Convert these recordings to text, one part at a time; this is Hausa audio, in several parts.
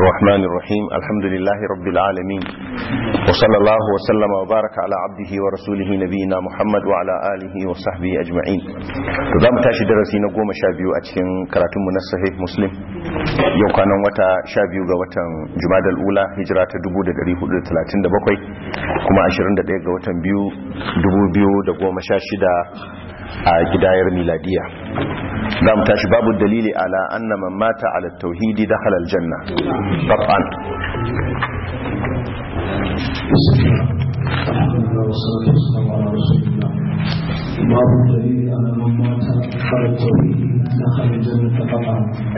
الرحمن الرحيم الحمد لله رب العالمين وصلى الله وسلم وبارك على عبده ورسوله نبينا محمد وعلى آله وصحبه أجمعين تزام تاشي درسي نقوم شابيو أتكين كراتم من الصحيح مسلم يو كان وتا شابيو غوتا جماد الأولى هجرة دبو دا دريه دا تلاتين دا بقوي كما عشرين دا ديك غوتا بيو دبو بيو دا قوم شاشدا a gidayar miladiya za mu tashi babu dalili ala anna man mata ala tauhidi dakhala aljanna qat'an باب الدليل على من مات على التوحيد دخل الجنة قطعا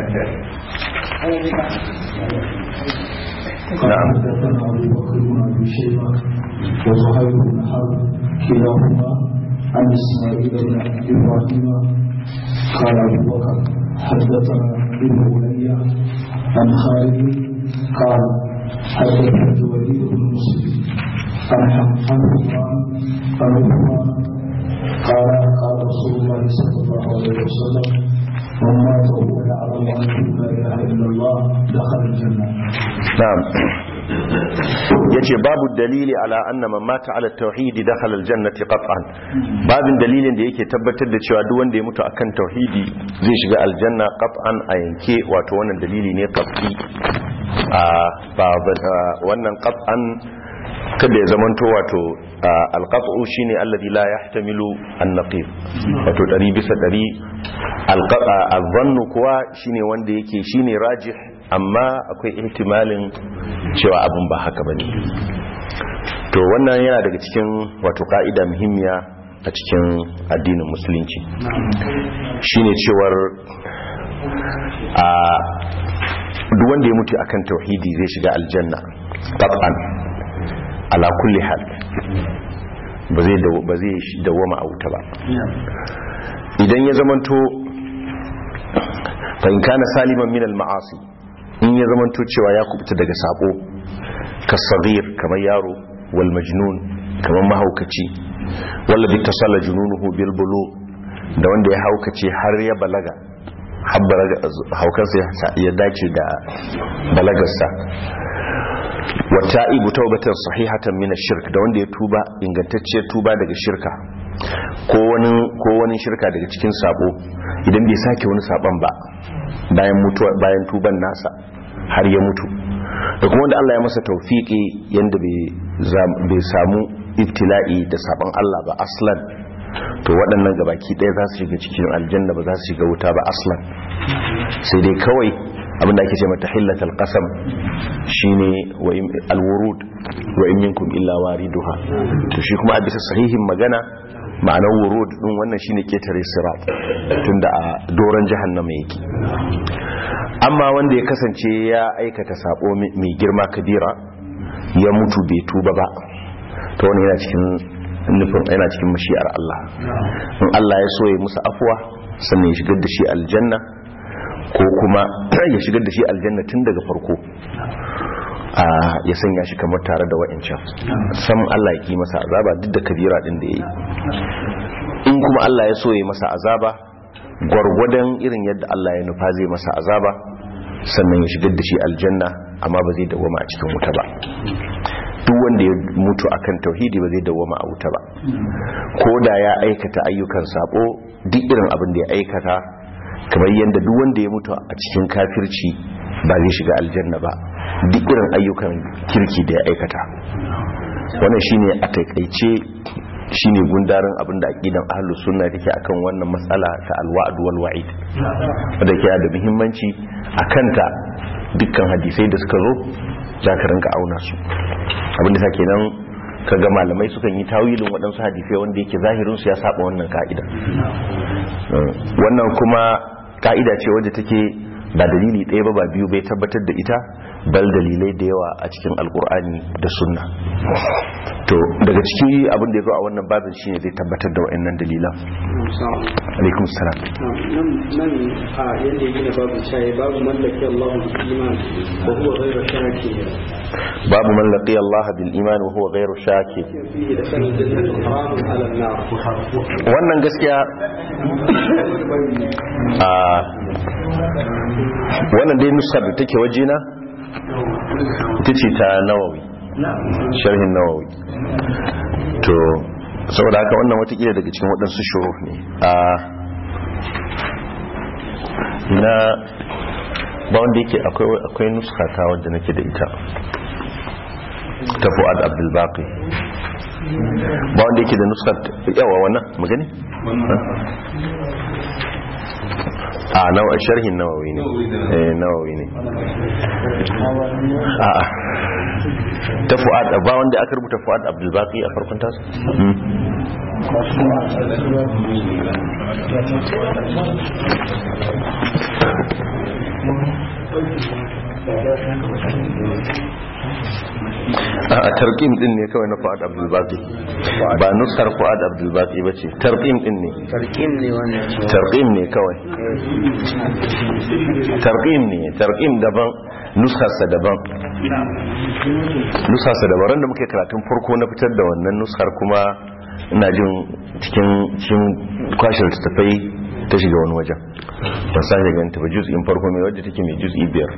نعم. حدثنا ابو بكر بن ابي شيبه وزهير بن حرب كلاهما عن اسماعيل بن ابراهيم قال ابو بكر حدثنا ابن بني عن خالد قال حدثنا الوليد بن مسلم عن عن عثمان عن عثمان قال قال رسول الله صلى الله عليه وسلم من مات وهو يعلم انه لا اله الا الله دخل الجنه na'am yace babu dalili ala anna man mata ala tauhidi dakhala aljannati qat'an babin dalilin da yake tabbatar da cewa duk wanda ya mutu akan tauhidi zai shiga aljanna qat'an a yanke wato wannan dalili ne qat'i a ba wannan qat'an kada ya zamanto wato alqat'u shine alladhi la yahtamilu an-naqib wato dari bisa dari alqat'a adh-dhannu kuwa shine wanda yake shine rajih amma akwai ihtimalin cewa abin ba haka bane to wannan yana daga cikin wato ka'ida muhimmiya a cikin addinin musulunci shine cewar a duk wanda ya mutu akan tauhidi zai shiga aljanna qat'an ala kulli hal ba zai ba zai dawoma a wuta ba idan ya zamanto fa in kana saliman min al-ma'asi in ya zamanto cewa ya kubuta daga sabo kasagir kamar yaro wal majnun kamar mahaukaci walla bi tasalla jununuhu bil bulu da wanda ya haukace har ya balaga haukansa ya dace da balagarsa wata ibu taubatan sahihatan min shirk da wanda ya tuba ingantacciyar tuba daga shirka ko wani ko wani shirka daga cikin sabo idan bai sake wani saban ba bayan mutuwa bayan tuban nasa har ya mutu da kuma wanda Allah ya masa tawfiki yanda bai samu ibtila'i da saban Allah ba aslan to waɗannan gabaki ɗaya za su shiga cikin aljanna ba za su shiga wuta ba aslan sai dai kawai abinda ake ce mata hillatal qasam shine wa alwurud wa in minkum illa wariduha to shi kuma a bisa sahihin magana ma'anar wurud din wannan shine ketare sirat tunda a doron jahannama yake amma wanda ya kasance ya aikata sabo mai girma kabira ya mutu bai tuba ba to wannan yana cikin nufin yana cikin mashi'ar Allah in Allah ya so ya musu afuwa sannan ya shigar da shi aljanna ko kuma ya shigar da shi aljanna tun daga farko ya sanya shi kamar tare da wa'ancan sam Allah ya ki masa azaba duk da kabira din da ya yi in kuma Allah ya so ya masa azaba gwargwadon irin yadda Allah ya nufa zai masa azaba sannan ya shigar da shi aljanna amma ba zai dawoma a cikin wuta ba duk wanda ya mutu akan tauhidi ba zai dawoma a wuta ba ko da ya aikata ayyukan sabo duk irin abin da ya aikata kamar yadda duk wanda ya mutu a cikin kafirci ba zai shiga aljanna ba duk irin ayyukan kirki da ya aikata wannan shine a taikaice shine gundarin abin da aqidan ahlus sunna take akan wannan matsala ta alwa'd wal wa'id wanda ke da muhimmanci akanta dukkan hadisai da suka zo zaka rinka auna su abin da sake nan kaga malamai sukan yi tawilin waɗansu hadisai wanda yake zahirin su ya saba wannan ka'ida wannan kuma ka'ida ce wadda take ba dalili ɗaya ba ba biyu bai tabbatar da ita bal dalilai da yawa a cikin alkur'ani da sunna to daga ciki abin da ya zo a wannan babin shine zai tabbatar da wa'annan dalilan alaikum salam nan nan a yadda ya gina babu shaye babu mallaki Allah bil iman wa huwa ghayru shaki babu man laqiya Allah bil iman wa huwa ghayru shaki fihi da sanin jannatu haramun ala an-nar wannan gaskiya a wannan dai nusar da take wajena ita ce ta nawawi sharhin nawawi to saboda haka wannan watakila daga cikin waɗansu shuru ne a na ba wanda yake akwai nuskata wadda nake da ita ta fu'ad abdulbaqi ba wanda yake da nuskat yawa wannan magani a nawa sharhin nawawi ne eh nawawi ne a a ta fu'ad ba wanda aka rubuta fu'ad abdulbaqi a farkon tasu a tarqim din ne kawai na Fuad Abdul Baqi ba nusar Fuad Abdul Baqi bace tarqim din ne tarqim ne wannan tarqim ne kawai tarqim ne tarqim daban nusarsa daban nusarsa daban ran da muke karatun farko na fitar da wannan nusar kuma ina jin cikin cikin kwashin tafai ta shiga wani wajen ban sake ganta ba juz'in farko mai wadda take mai juz'i biyar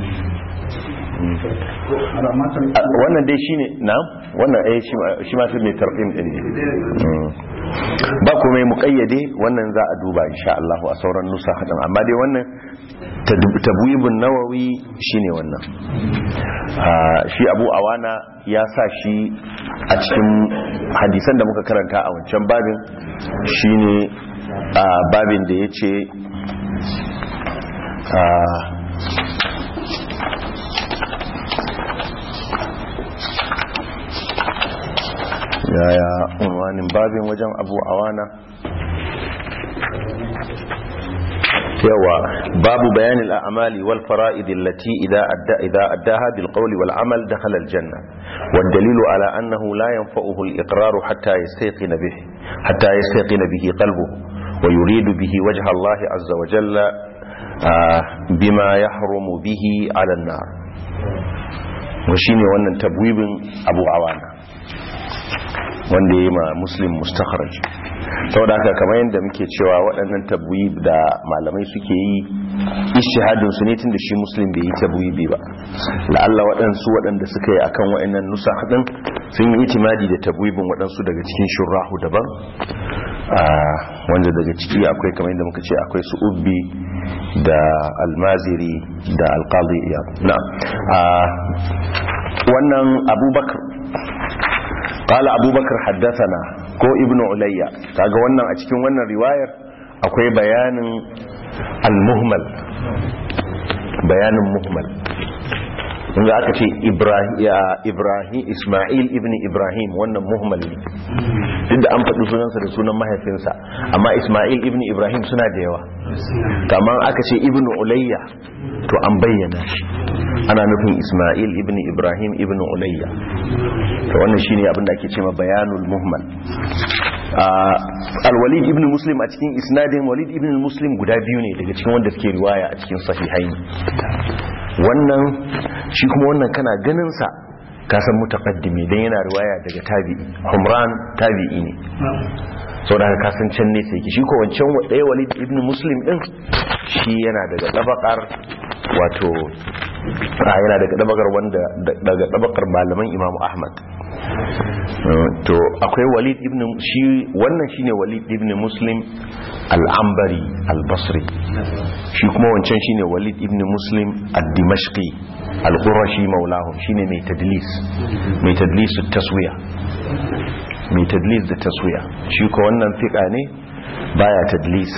wannan dai shine na wannan eh shi ma mai tarqim din ne ba kuma mai muqayyade wannan za a duba insha Allah a sauran nusa hadan amma dai wannan tabwibun nawawi shine wannan shi Abu Awana ya sa shi a cikin hadisan da muka karanta a wancan babin shine babin da yace yaya unwanin babin wajen abu awana yawa babu bayanin al'amali wal fara'id allati idza adda idza addaha bil qawli wal amal dakhala al janna wad dalilu ala annahu la yanfa'uhu al iqrar hatta yastayqina bihi hatta yastayqina bihi qalbuhu wa yuridu bihi wajha Allah azza wa jalla bima yahrumu bihi ala an-nar wa shine wannan tabwibin abu awana wanda ya yi ma muslim mustakharaj saboda haka kamar yadda muke cewa waɗannan tabwib da malamai suke yi ishihadin su ne tun da shi muslim bai yi tabwibi ba la'alla waɗansu waɗanda suka yi akan waɗannan nusa haɗin sun yi itimadi da tabwibin waɗansu daga cikin shurrahu daban wanda daga ciki akwai kamar yadda muka ce akwai su ubbi da almaziri da alqadi na wannan abubakar قال أبو بكر حدثنا كو ابن عليا kaga wannan a cikin wannan riwayar akwai bayanin al-muhmal bayanin muhmal inda aka ce ibrahim ismail ibn ibrahim wannan muhmal ne duk da an faɗi sunansa da sunan mahaifinsa amma ismail ibn ibrahim suna da yawa kamar aka ce ibn ulayya to an bayyana shi ana nufin ismail ibn ibrahim ibn ulayya to wannan shine abin da ake ce ma bayanul muhmal al-walid ibn muslim a cikin isnadin walid ibn muslim guda biyu ne daga cikin wanda suke riwaya a cikin sahihaini wannan shi kuma wannan kana ganin sa ka san mutaqaddimi dan yana riwaya daga tabi'i humran tabi'i ne saboda ka san can ne sai shi ko wancan ɗaya walid ibn muslim din shi yana daga tabakar wato yana daga tabakar wanda daga tabakar malaman imamu ahmad to akwai walid ibn shi wannan shine walid ibn muslim al-ambari al-basri shi kuma wancan shine walid ibn muslim ad-dimashqi al-qurashi maulahum shine mai tadlis mai tadlis taswiya mai tadlis da taswiya shi ko wannan fiqa ne baya tadlis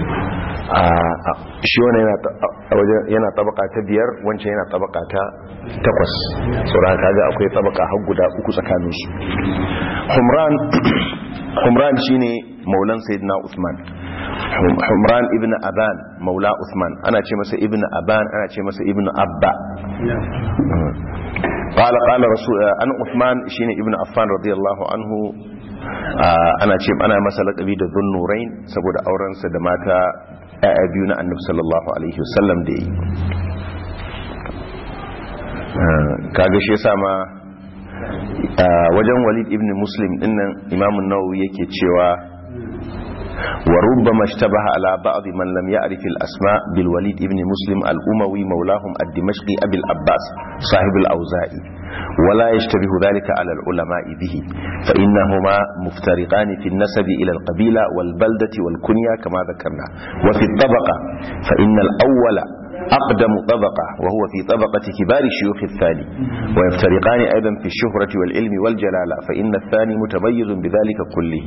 shi wani yana tabaka ta biyar wancan yana tabaka ta takwas tsoron kaga akwai tabaka har guda uku tsakaninsu humran humran shine maulan sayyidina usman humran ibn aban maula usman ana ce masa ibn aban ana ce masa ibn abba قال قال رسول ان عثمان شيني ابن عفان رضي الله عنه ana ce ana masa laƙabi da zunnurain saboda aurensa da mata ‘ya'ya biyu na annabi sallallahu alaihi wasallam da yi kaga shi yasa ma wajen walid ibn muslim dinnan imamun nawawi yake cewa وربما اشتبه على بعض من لم يعرف الأسماء بالوليد ابن مسلم الأموي مولاهم الدمشقي أبي العباس صاحب الأوزائي ولا يشتبه ذلك على العلماء به فإنهما مفترقان في النسب إلى القبيلة والبلدة والكنية كما ذكرنا وفي الطبقة فإن الأول أقدم طبقة وهو في طبقة كبار الشيوخ الثاني ويفترقان أيضا في الشهرة والعلم والجلالة فإن الثاني متميز بذلك كله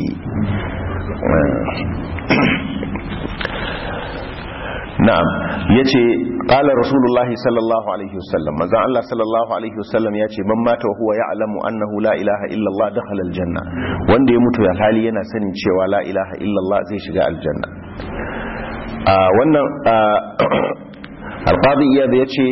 na'am yace qala rasulullahi sallallahu alaihi wasallam manzon Allah sallallahu alaihi wasallam yace man mata huwa ya'lamu annahu la ilaha illa Allah dakhala aljanna wanda ya mutu ya hali yana sanin cewa la ilaha illa Allah zai shiga aljanna a wannan alqadi iyad yace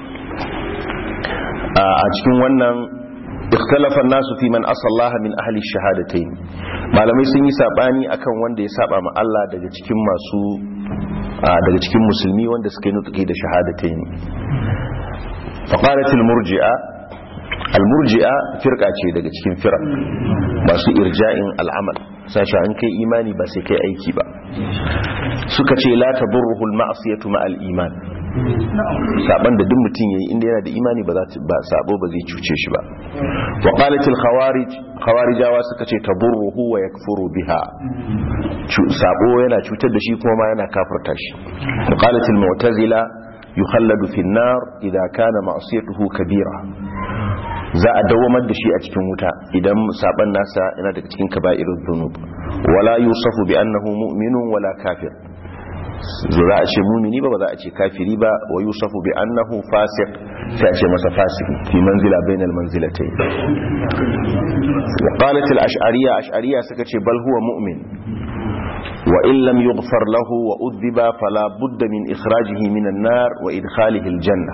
a cikin wannan ikhtalafa nasu fi man asallaha min ahli shahadatayn malamai sun yi sabani akan wanda ya saba ma Allah daga cikin masu daga cikin musulmi wanda suka yi nutuki da shahadatayn faqalat al-murji'a al-murji'a firqa ce daga cikin firaq masu irja'in al'amal sashi an kai imani ba sai kai aiki ba suka ce la tadurruhu al-ma'siyatu ma al-iman saban da duk mutum yayi inda yana da imani ba za ta ba sabo ba zai cuce shi ba wa qalatil khawarij khawarijawa suka ce taburruhu wa yakfuru biha sabo yana cutar da shi kuma ma yana kafirta shi wa qalatil mu'tazila yukhalladu fi an-nar idha kana ma'siyatuhu kabira za a dawamar da shi a cikin wuta idan saban nasa yana daga cikin kaba'irud dhunub wala yusafu bi annahu mu'minun wala kafir za a ce mumini ba ba za a ce kafiri ba wa yusafu bi annahu fasiq sai a ce masa fasiki fi manzila bainal manzilatayn wa qalat al ash'ariyya ash'ariyya suka ce bal huwa mu'min wa in lam yughfar lahu wa udhiba fala budda min ikhrajihi min an-nar wa idkhalihi al-janna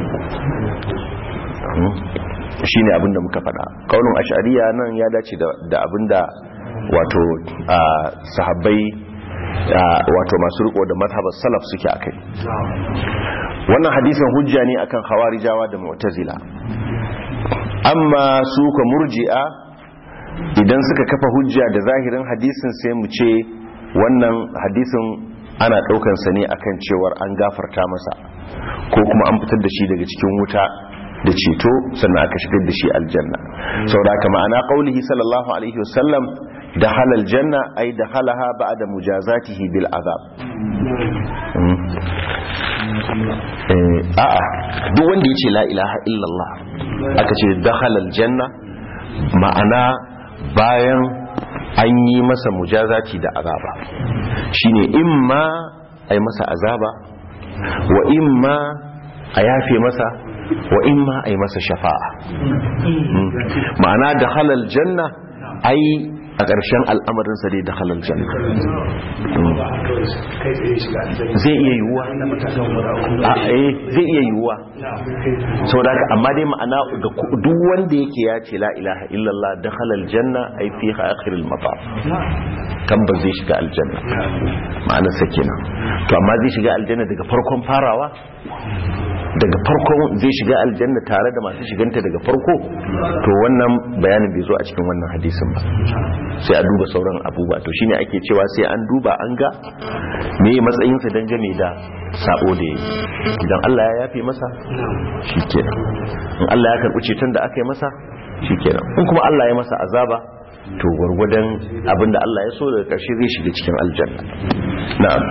shine abinda muka faɗa kaunin ash'ariyya nan ya dace da abinda wato sahabbai wato masu riko da mazhabar salaf suke akai wannan hadisin hujja ne akan khawarijawa da mu'tazila amma su ka murji'a idan suka kafa hujja da zahirin hadisin sai mu ce wannan hadisin ana daukan sa ne akan cewar an gafarta masa ko kuma an fitar da shi daga cikin wuta da ceto sannan aka shigar da shi aljanna saboda haka ma'ana qaulihi sallallahu alaihi wasallam دخل الجنة أي دخلها بعد مجازاته بالعذاب a'a duk wanda ya ce la ilaha illallah aka ce dakhalal janna ma'ana bayan an yi masa mujazati da azaba shine imma ai masa azaba wa imma a yafe masa wa imma ai masa shafa'a ma'ana dakhalal janna ai a ƙarshen al'amarinsa dai da halal janna zai iya yiwuwa a eh zai iya yiwuwa sau da amma dai ma'ana ga duk wanda yake ya ce la ilaha illallah da halal janna ai fi akhiril mata kan ba zai shiga aljanna ma'anar sa kenan to amma zai shiga aljanna daga farkon farawa daga farkon zai shiga aljanna tare da masu shiganta daga farko to wannan bayanin bai zo a cikin wannan hadisin ba sai a duba sauran abubuwa to shine ake cewa sai an duba an ga me matsayinsa dangane da sabo da yayi idan Allah ya yafe masa shikenan in Allah ya karbi ceton da aka yi masa shikenan in kuma Allah ya masa azaba to gwargwadon abinda Allah ya so daga ƙarshe zai shiga cikin aljanna na'am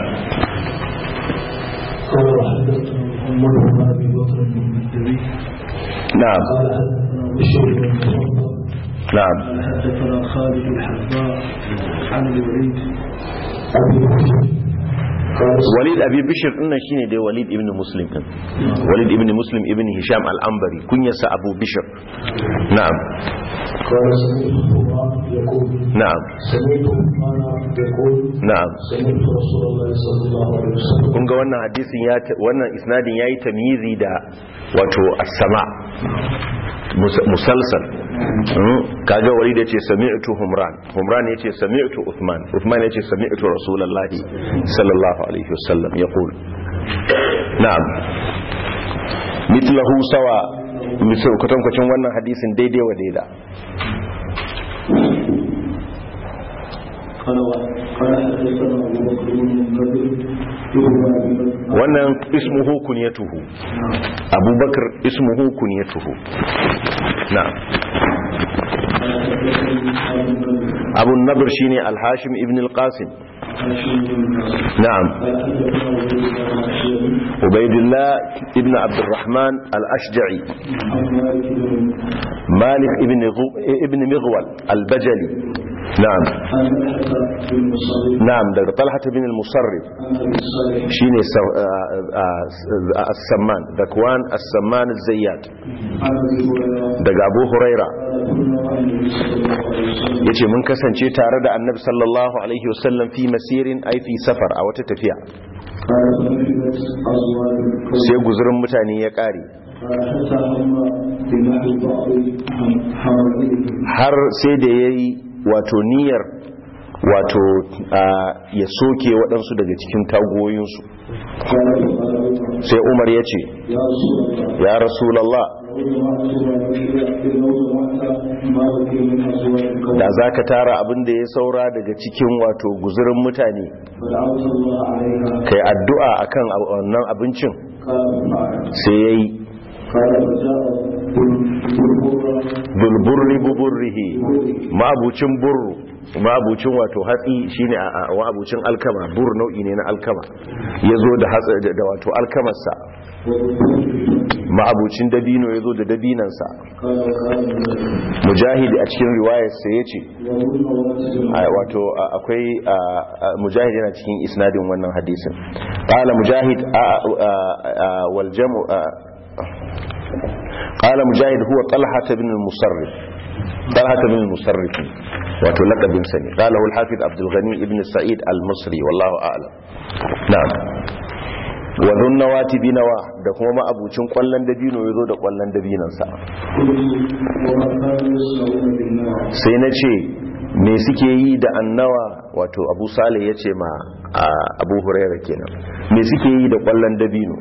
قال وحدثنا محمد بن ابي بكر بن الدبي na'am قال حدثنا بشر بن المفضل na'am قال حدثنا خالد الحذاء عن الوليد ابي بكر قال walid abi bishir din nan shine dai walid ibn muslim din walid ibn muslim ibn hisham al-anbari kunyarsa abu bishir na'am قال سمعت القرآن يقول na'am سمعت القرآن يقول na'am سمعت رسول الله صلى الله عليه وسلم kun ga wannan hadisin ya ta- wannan isnadin yayi tamyizi da wato as-sama mus- musalsal Mm, kaga wali da ce sami'tu humran humran yace sami'tu uthman uthman yace sami'tu rasulullahi sallallahu alaihi wasallam yaqul na'am mithlahu sawa misal kwatankwacin wannan hadisin daidai wa daida قال و- قال حدثنا ابو بكر بن المنذر ابن ابي بكر wannan ismuhu kunyatuhu abubakar ismuhu kunyatuhu na'am قال حدثني ابو بكر abu nadr shine al-hashim ibn al-qasim هاشم بن القاسم na'am قال حدثنا ابو بكر الاشيري ubaidillah ibn abdurrahman al-ashja'i عن مالك بن malik ibn Ghu- ibn mighwal al-bajali na'am عن طلحه بن مصرف na'am daga talhat ibn al-musarrif عن ابي صالح shine sa- a- a- as-samman dakwan as-samman az-zayyat عن ابي هريره daga abu huraira قال كنا مع النبي صلى الله عليه وسلم yace mun kasance tare da annabi sallallahu alaihi wasallam fi masirin ai fi safar a wata tafiya قال فنفذت ازواج القوم sai guzurin mutane ya kare قال حتى هم بنحو بعض حواليهم har sai da yayi wato niyyar wato a, ya soke waɗansu daga cikin tagoyinsu قال فقال عمر sai umar ya ce يا رسول الله ya rasulallah da za ka tara abin da ya saura daga cikin wato guzurin mutane kai addu'a akan wannan abincin sai ya yi bulburri buburrihi ma'abucin burru ma'abucin wato hatsi shine a a- ma'abucin alkama bur nau'i ne na alkama ya zo da hatsi da- da wato alkamarsa ma'abucin dabino ya zo da dabinansa mujahid a cikin riwayarsa ya ce a- wato a- akwai a- a- mujahid yana cikin isnadin wannan hadisin qala mujahid a- a- a- wal jam'u a- qala mujahid huwa talha ibn al-musarrif talha ibn al-musarrif wato laqabin sa ne qala al-hafiz abdul ghani ibn sa'id al-misri wallahu a'lam na'am wa dhunnawati binawa da kuma ma'abucin kwallon dabino yazo da kwallon dabinansa sai na ce me suke yi da annawa wato abu sale ya ce ma a abu huraira kenan me suke yi da kwallon dabino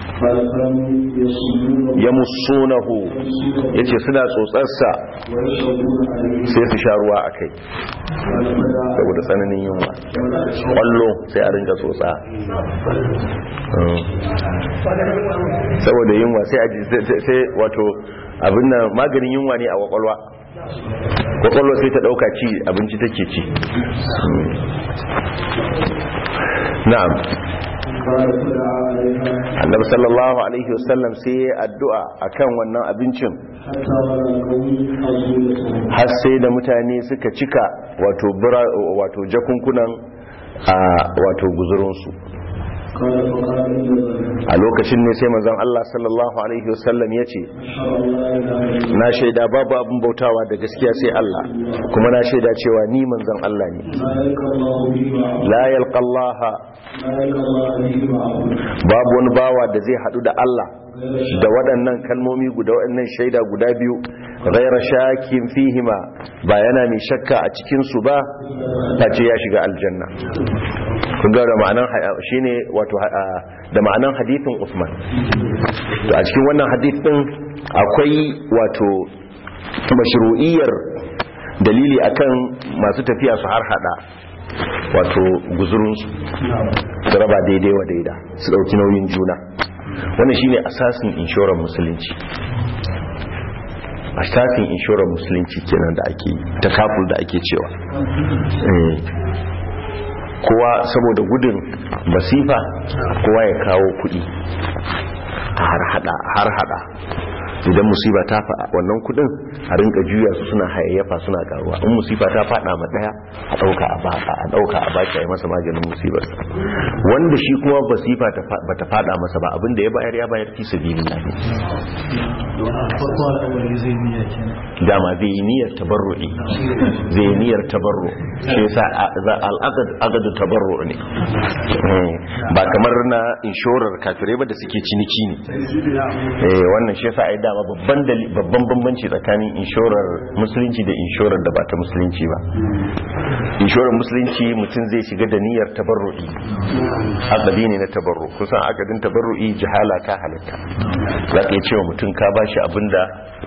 ya musunahu ya ce suna tsotsarsa sai su sha ruwa a kai saboda tsananin yunwa kwallo sai a rinka tsotsa Mm. saboda yunwa sai a ji sai- sai wato abin nan maganin yunwa ne a kwakwalwa kwakwalwa sai ta dauka ci abinci take ci Mm. na'am annabi sallallahu alaihi wasallam sai ya yi addu'a akan wannan abincin har sai da mutane suka cika wato bura- wato jakunkunan a wato guzurinsu a lokacin ne sai manzon Allah sallallahu alaihi wasallam ya ce na shaida babu abin bautawa da gaskiya sai Allah kuma na shaida cewa ni manzon Allah ne la yalqallaha babu wani bawa da zai hadu da Allah da waɗannan kalmomi guda waɗannan shaida guda biyu ghaira shakin fihima ba yana mai shakka a cikin su ba face ya shiga aljanna kun ga da ma'anan shine wato a- da ma'anan hadithin Usman to a cikin wannan hadith din akwai wato mashru'iyyar dalili akan masu tafiya su har hada wato guzurinsu su raba daidai wa daida su dauki nauyin juna wannan shine asasin inshorar musulunci asasin inshorar musulunci kenan da ake takaful da ake cewa Eh. kowa saboda gudun masifa kowa ya kawo kudi a har hada har hada idan musiba ta fa wannan kudin a rinka juya su suna hayayyafa suna karuwa in musifa ta fada ma daya a dauka a baka a dauka a baki a yi masa maganin musibar wanda shi kuma basifa ta fa- bata fada masa ba abinda ya bayar ya bayar fi sabilillah dama zai yi niyyar tabarru'i zai yi niyyar tabarru shi yasa al'aqad aqadu tabarru ne Eh, ba kamar na inshorar kafirai ba da suke ciniki ne eh wannan shi yasa ai dama babban dali- babban bambanci tsakanin inshorar musulunci da inshorar da ba ta musulunci ba inshorar musulunci mutum zai shiga da niyyar tabarru'i aqadi ne na tabarru kusan aqadin tabarru'i jihala ta halitta za ka iya cewa mutum ka ba bashi abinda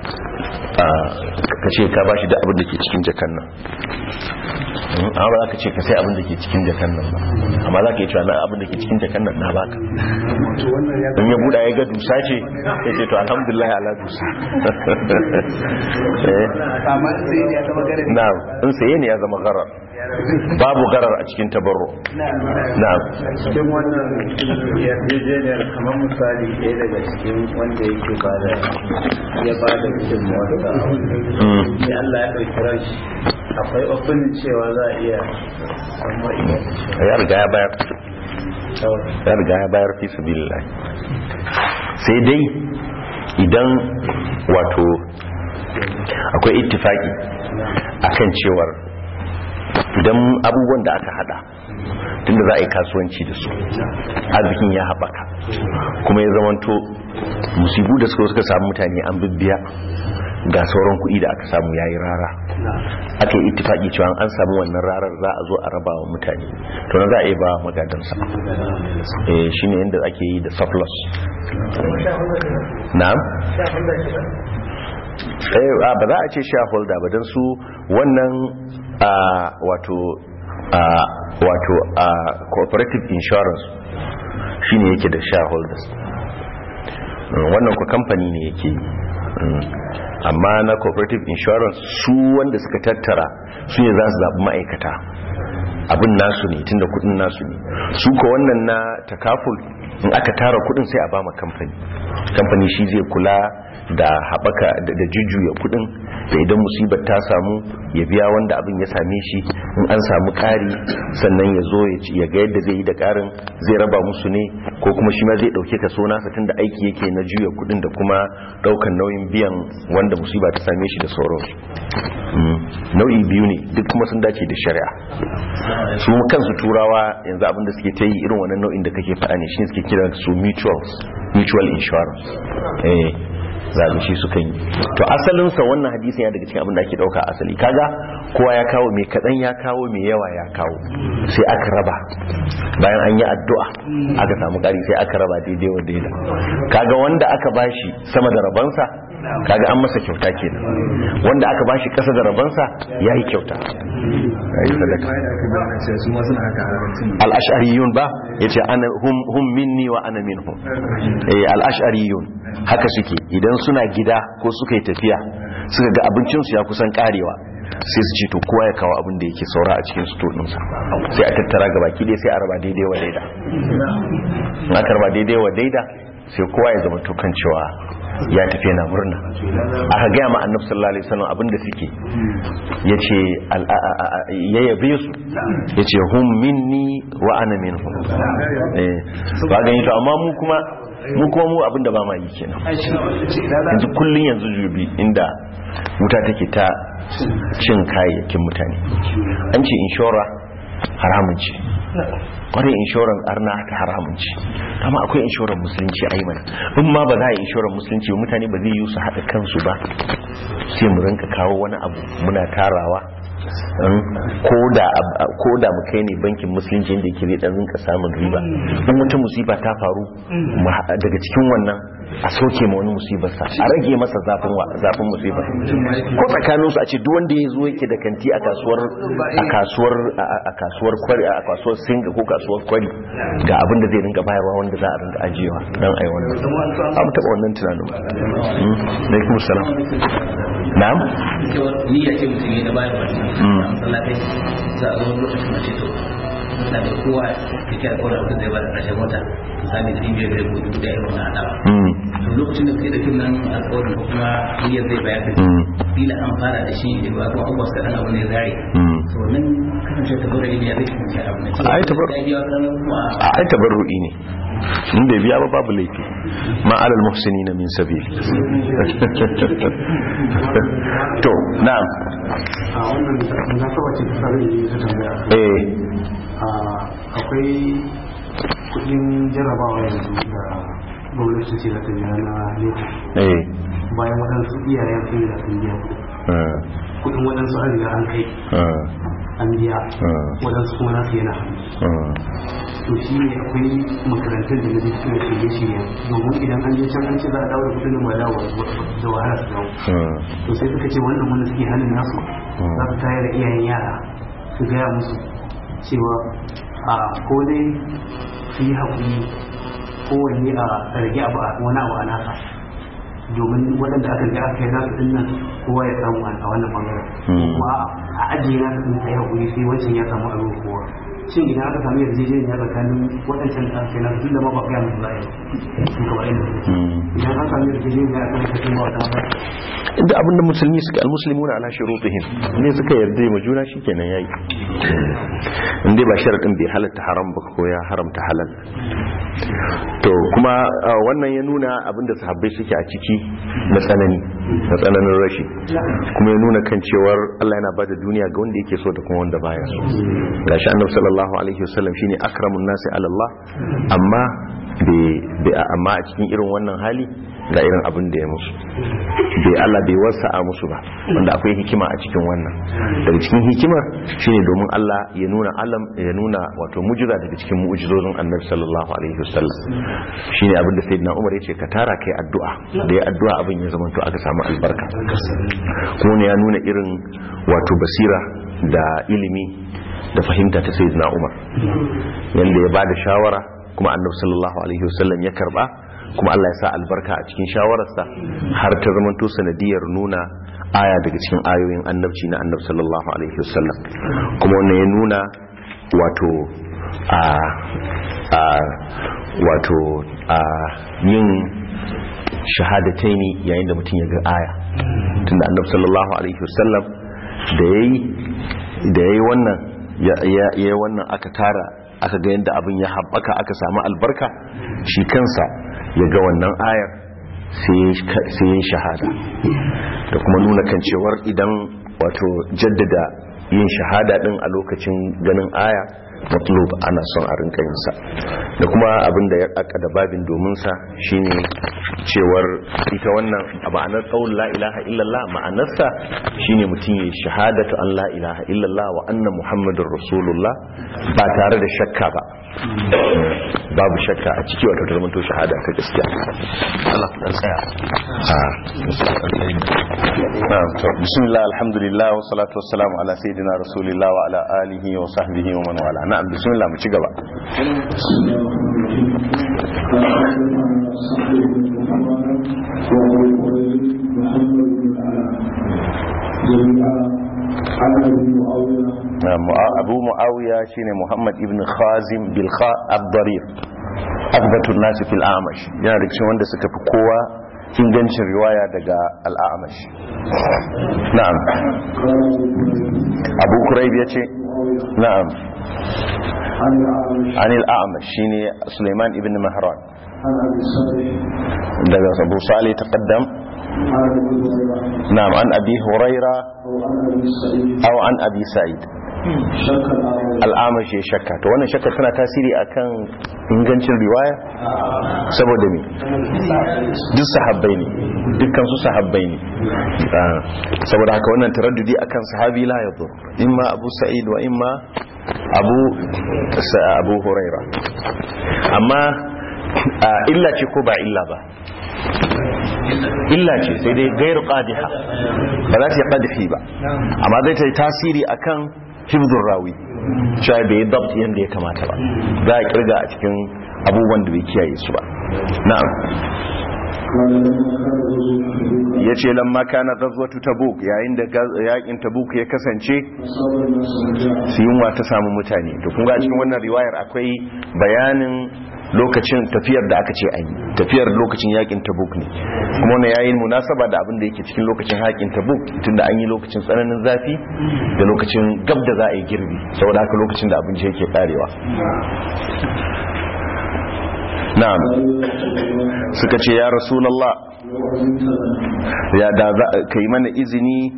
ka ce ka bashi da abin da ke cikin jakan nan amma ba za ka ce ka sai abin da ke cikin jakan nan ba amma za ka yi cewa na abin da ke cikin jakan nan na baka in ya buɗa ya ga dusa ce ya ce to alhamdulillah ala dusa na in saye ne ya zama garar babu garar a cikin tabarro na cikin wannan yarjejeniyar kamar misali ɗaya daga cikin wanda yake ba da ya ba da gudunmawarsa a wani sai Allah ya ɗauki ranshi akwai opening cewa za a iya samu ya riga ya bayar ya riga ya bayar fi sabilillah sai dai idan wato akwai ittifaki akan cewar idan abubuwan da aka hada tunda za a yi kasuwanci da su arzikin ya haɓaka kuma ya zamanto musibu da suka suka samu mutane an bibbiya ga sauran kuɗi da aka samu yayi rara aka yi ittifaki cewa an samu wannan rarar za a zo a raba wa mutane to na za a yi ba magadansa eh shine yadda ake yi da surplus na'am eh ba za a ce shareholder ba don su wannan wato wato cooperative insurance shine yake da shareholders wannan ku kamfani ne yake yi amma na cooperative insurance su wanda suka tattara su ne za su zaɓi ma'aikata abin nasu ne tunda kudin nasu ne su ko wannan na takaful in aka tara kudin sai a ba ma kamfani kamfani shi zai kula da haɓaka da jujjuya kudin da idan musibar ta samu ya biya wanda abin ya same shi in an samu ƙari sannan ya zo ya ga yadda zai yi da ƙarin zai raba musu ne ko kuma shi ma zai ɗauke ka so nasa tun da aiki yake na juya kudin da kuma ɗaukan nauyin biyan wanda musiba ta same shi da sauransu nau'i biyu ne duk kuma sun dace da shari'a su kansu turawa yanzu abin da suke ta yi irin wannan nau'in da kake faɗa ne shi suke kira su mutuals mutual insurance eh zaɓi shi suka yi to asalinsa wannan hadisin ya daga cikin abin da ake ɗauka asali kaga kowa ya kawo mai kaɗan ya kawo mai yawa ya kawo sai aka raba bayan an yi addu'a aka samu ƙari sai aka raba daidai wa daida kaga wanda aka bashi sama da rabansa kaga an masa kyauta kenan wanda aka bashi ƙasa da rabansa ya yi kyauta ya yi sadaka al'ashariyun ba ya ce hum minni wa ana minhum al'ashariyun haka suke idan suna gida ko suka yi tafiya suka ga abincinsu ya kusan karewa sai su ce to kowa ya kawo abin da yake saura a cikin sto ɗinsa sai a tattara gaba ki dai sai a raba daidai wa daida in aka raba daidai wa daida sai kowa ya zama to kan cewa ya tafi yana murna aka gaya ma annabi sallallahu alaihi wasallam abinda suke yace ya yabe su yace hum minni wa ana minhum eh ba gani to amma mu kuma mu kuma mu abinda ba ma yi kenan yanzu kullun yanzu jubi inda wuta take ta cin kayayyakin mutane an ce inshora haramun ce kwarin inshoran arna ta haramun ce amma akwai inshoran musulunci a yi mana in ma ba za a yi inshoran musulunci mutane ba zai yi su haɗa kansu ba sai mu rinka kawo wani abu muna tarawa ko da mu kai ne bankin musulunci inda yake zai dan rinka samun riba in wata musiba ta faru daga cikin wannan a soke ma wani musibarsa a rage masa zafin zafin musibar ko tsakanin su a ce duk wanda ya zo yake da kanti a kasuwar a kasuwar a kasuwar kwari a kasuwar singa ko kasuwar kwari ga abin da zai rinka bayarwa wanda za a rinka ajiyewa dan ai wannan abu taba wannan tunanin alaikum salam na'am ni ya ce mutum ya da bayarwa masallatai za a zo lokacin mace to na da kowa da kira kowa da zai bada ƙarshen wata misali da biyar da gudu da irin wannan adawa to lokacin da kai da kin nan alƙawarin ko kuma niyyar zai bayar da bila an fara da shi da ba kuma abubuwa kaɗan abu ne zare to nan kasance tabarru'i ne ya zai kasance abu ne ai ai tabarru'i ne in bai biya ba babu laifi ma alal muhsini na min sabil to na'am a wannan na saba ce ta sabi ne ta tambaya eh akwai kudin jarrabawa yanzu da gwamnati ce za ta biya na leta eh bayan waɗansu iyayen sun da sun biya kudin waɗansu an riga an kai an biya waɗansu kuma nasu yana hannu to shi ne akwai makarantar da na ji suna shirye shirye domin idan an je can an ce za a dawo da kudin ma dawo da wahala su dawo to sai suka ce wannan wanda suke hannun nasu za su tayar da iyayen yara su gaya musu cewa a ko dai su yi haƙuri kowanne a rage abu a wani abu a nasa domin waɗanda aka riga aka yi nasu ɗin nan kowa ya samu a wannan ɓangaren kuma a ajiye nasu ɗin sai haƙuri sai wancan ya samu a ruwa kowa shin idan aka samu yarjejeniya tsakanin waɗancan da aka yi nasu tun da ma ba gaya musu za a yi sun kamar yadda idan an samu yarjejeniya a kan kafin ba wata ba da abinda musulmi suka almuslimuna ala shurutihim ne suka yarda ma juna shikenan yayi inda ba sharadin bai halatta haram ba ko ya haramta halal to kuma wannan ya nuna abinda sahabbai suke a ciki na tsanani na tsananin rashi kuma ya nuna kan cewar Allah yana bada duniya ga wanda yake so da kuma wanda baya so gashi annabi sallallahu alaihi wasallam shine akramun nasi ala Allah amma amma a cikin irin wannan hali ga irin abin da ya musu bai Allah bai wasa a musu ba wanda akwai hikima a cikin wannan daga cikin hikimar shine domin Allah ya nuna alam ya nuna wato mujiza daga cikin mu'jizozin Annabi sallallahu alaihi wasallam shine abin da sayyidina Umar yace ka tara kai addu'a da ya addu'a abin ya zama to aka samu albarka kuma ne ya nuna irin wato basira da ilimi da fahimta ta sayyidina Umar yanda ya bada shawara kuma Annabi sallallahu alaihi wasallam ya karba kuma Allah ya sa albarka a cikin shawararsa har ta zamanto sanadiyar nuna aya daga cikin ayoyin annabci na annabi sallallahu alaihi wasallam kuma wannan ya nuna wato a a wato a yin shahadataini yayin da mutum ya ga aya tunda annabi sallallahu alaihi wasallam da yayi da yayi wannan ya yayi wannan aka tara aka ga yadda abin ya haɓaka aka samu albarka shi kansa ya ga wannan ayar sai ya shahada da kuma nuna kan cewar idan wato jaddada yin shahada din a lokacin ganin aya matlub ana son a rinka yinsa da kuma abin da ya da babin domin sa shine cewar ita wannan a ma'anar qaul la ilaha illallah ma'anarsa shine mutum ya shahadatu an la ilaha illallah wa anna muhammadur rasulullah ba tare da shakka ba babu shakka a ciki wato ta zamanto shahada ta gaskiya Allah dan tsaya a bismillah alhamdulillah wa salatu wassalamu ala sayyidina rasulillah wa ala alihi wa sahbihi wa man wala na'am bismillah mu ci gaba abu mu'awiya shine muhammad ibn khazim bilkha abdarir akbatun nasi fil amash yana da cikin wanda suka fi kowa ingancin riwaya daga al'amash na'am abu kurayb ya ce na'am an al'amash shine suleiman ibn mahran daga abu salih taqaddam نعم عن أبي هريرة أو عن أبي سعيد al'amashi ya shakka to wannan shakka tana tasiri akan ingancin riwaya saboda me duk sahabbai ne dukkan su sahabbai ne saboda haka wannan taraddudi akan sahabi la yadur imma abu sa'id wa imma abu abu huraira amma illa ce ko ba illa ba illa ce sai dai gairu qadiha ba za ta yi qadhi ba amma zai ta yi tasiri akan hifzur rawi cewa bai yi dabt yadda ya kamata ba za a kirga a cikin abubuwan da bai kiyaye su ba na'am ya ce lamma kana gazwatu tabuk yayin da yakin tabuk ya kasance su yunwa ta samu mutane to kun ga cikin wannan riwayar akwai bayanin lokacin tafiyar da aka ce an yi tafiyar lokacin yakin tabuk ne kuma wannan yayin munasaba da abin da yake cikin lokacin yakin tabuk tunda an yi lokacin tsananin zafi da lokacin gab da za a yi girbi saboda haka lokacin da abinci yake karewa na'am suka ce ya rasulullah ya da za ka yi mana izini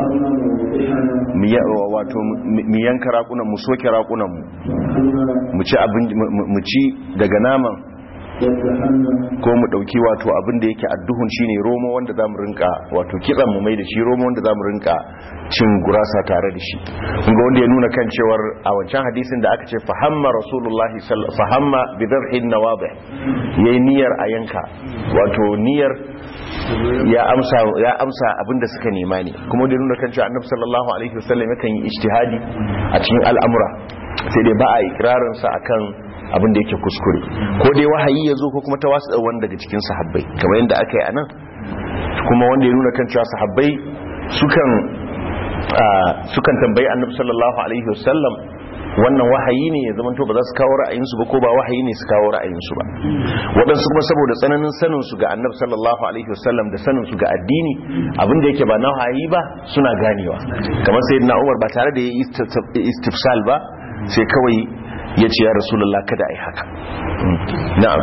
wato mu yanka rakunan mu soke rakunan mu mu ci daga naman ko mu dauki wato abin da yake adduhun shine romo wanda zamu rinka wato kitsan mu mai da shi romo wanda zamu rinka cin gurasa tare da shi kun ga wanda ya nuna kan cewar a wancan hadisin da aka ce fahamma rasulullahi fahamma bi dharhin nawabih yayi niyyar a yanka wato niyyar ya amsa ya amsa abinda suka nema ne kuma da nuna kan cewa annabi sallallahu alaihi wasallam yakan yi ijtihadi a cikin al'amura sai dai ba a ikrarin sa akan abin da yake kuskure ko dai wahayi ya zo ko kuma tawasu wanda daga cikin sahabbai kamar yadda aka yi anan kuma wanda ya nuna kan cewa sahabbai sukan sukan tambayi annabi sallallahu alaihi wasallam wannan wahayi ne ya zamanto ba za su kawo ra'ayinsu ba ko ba wahayi ne su kawo ra'ayinsu ba waɗansu kuma saboda tsananin sanin su ga annabi sallallahu alaihi wasallam da sanin su ga addini abin da yake ba na wahayi ba suna ganewa kamar sayyidina Umar ba tare da ya istifsal ba sai kawai ya ce ya rasulullah kada ai haka na'am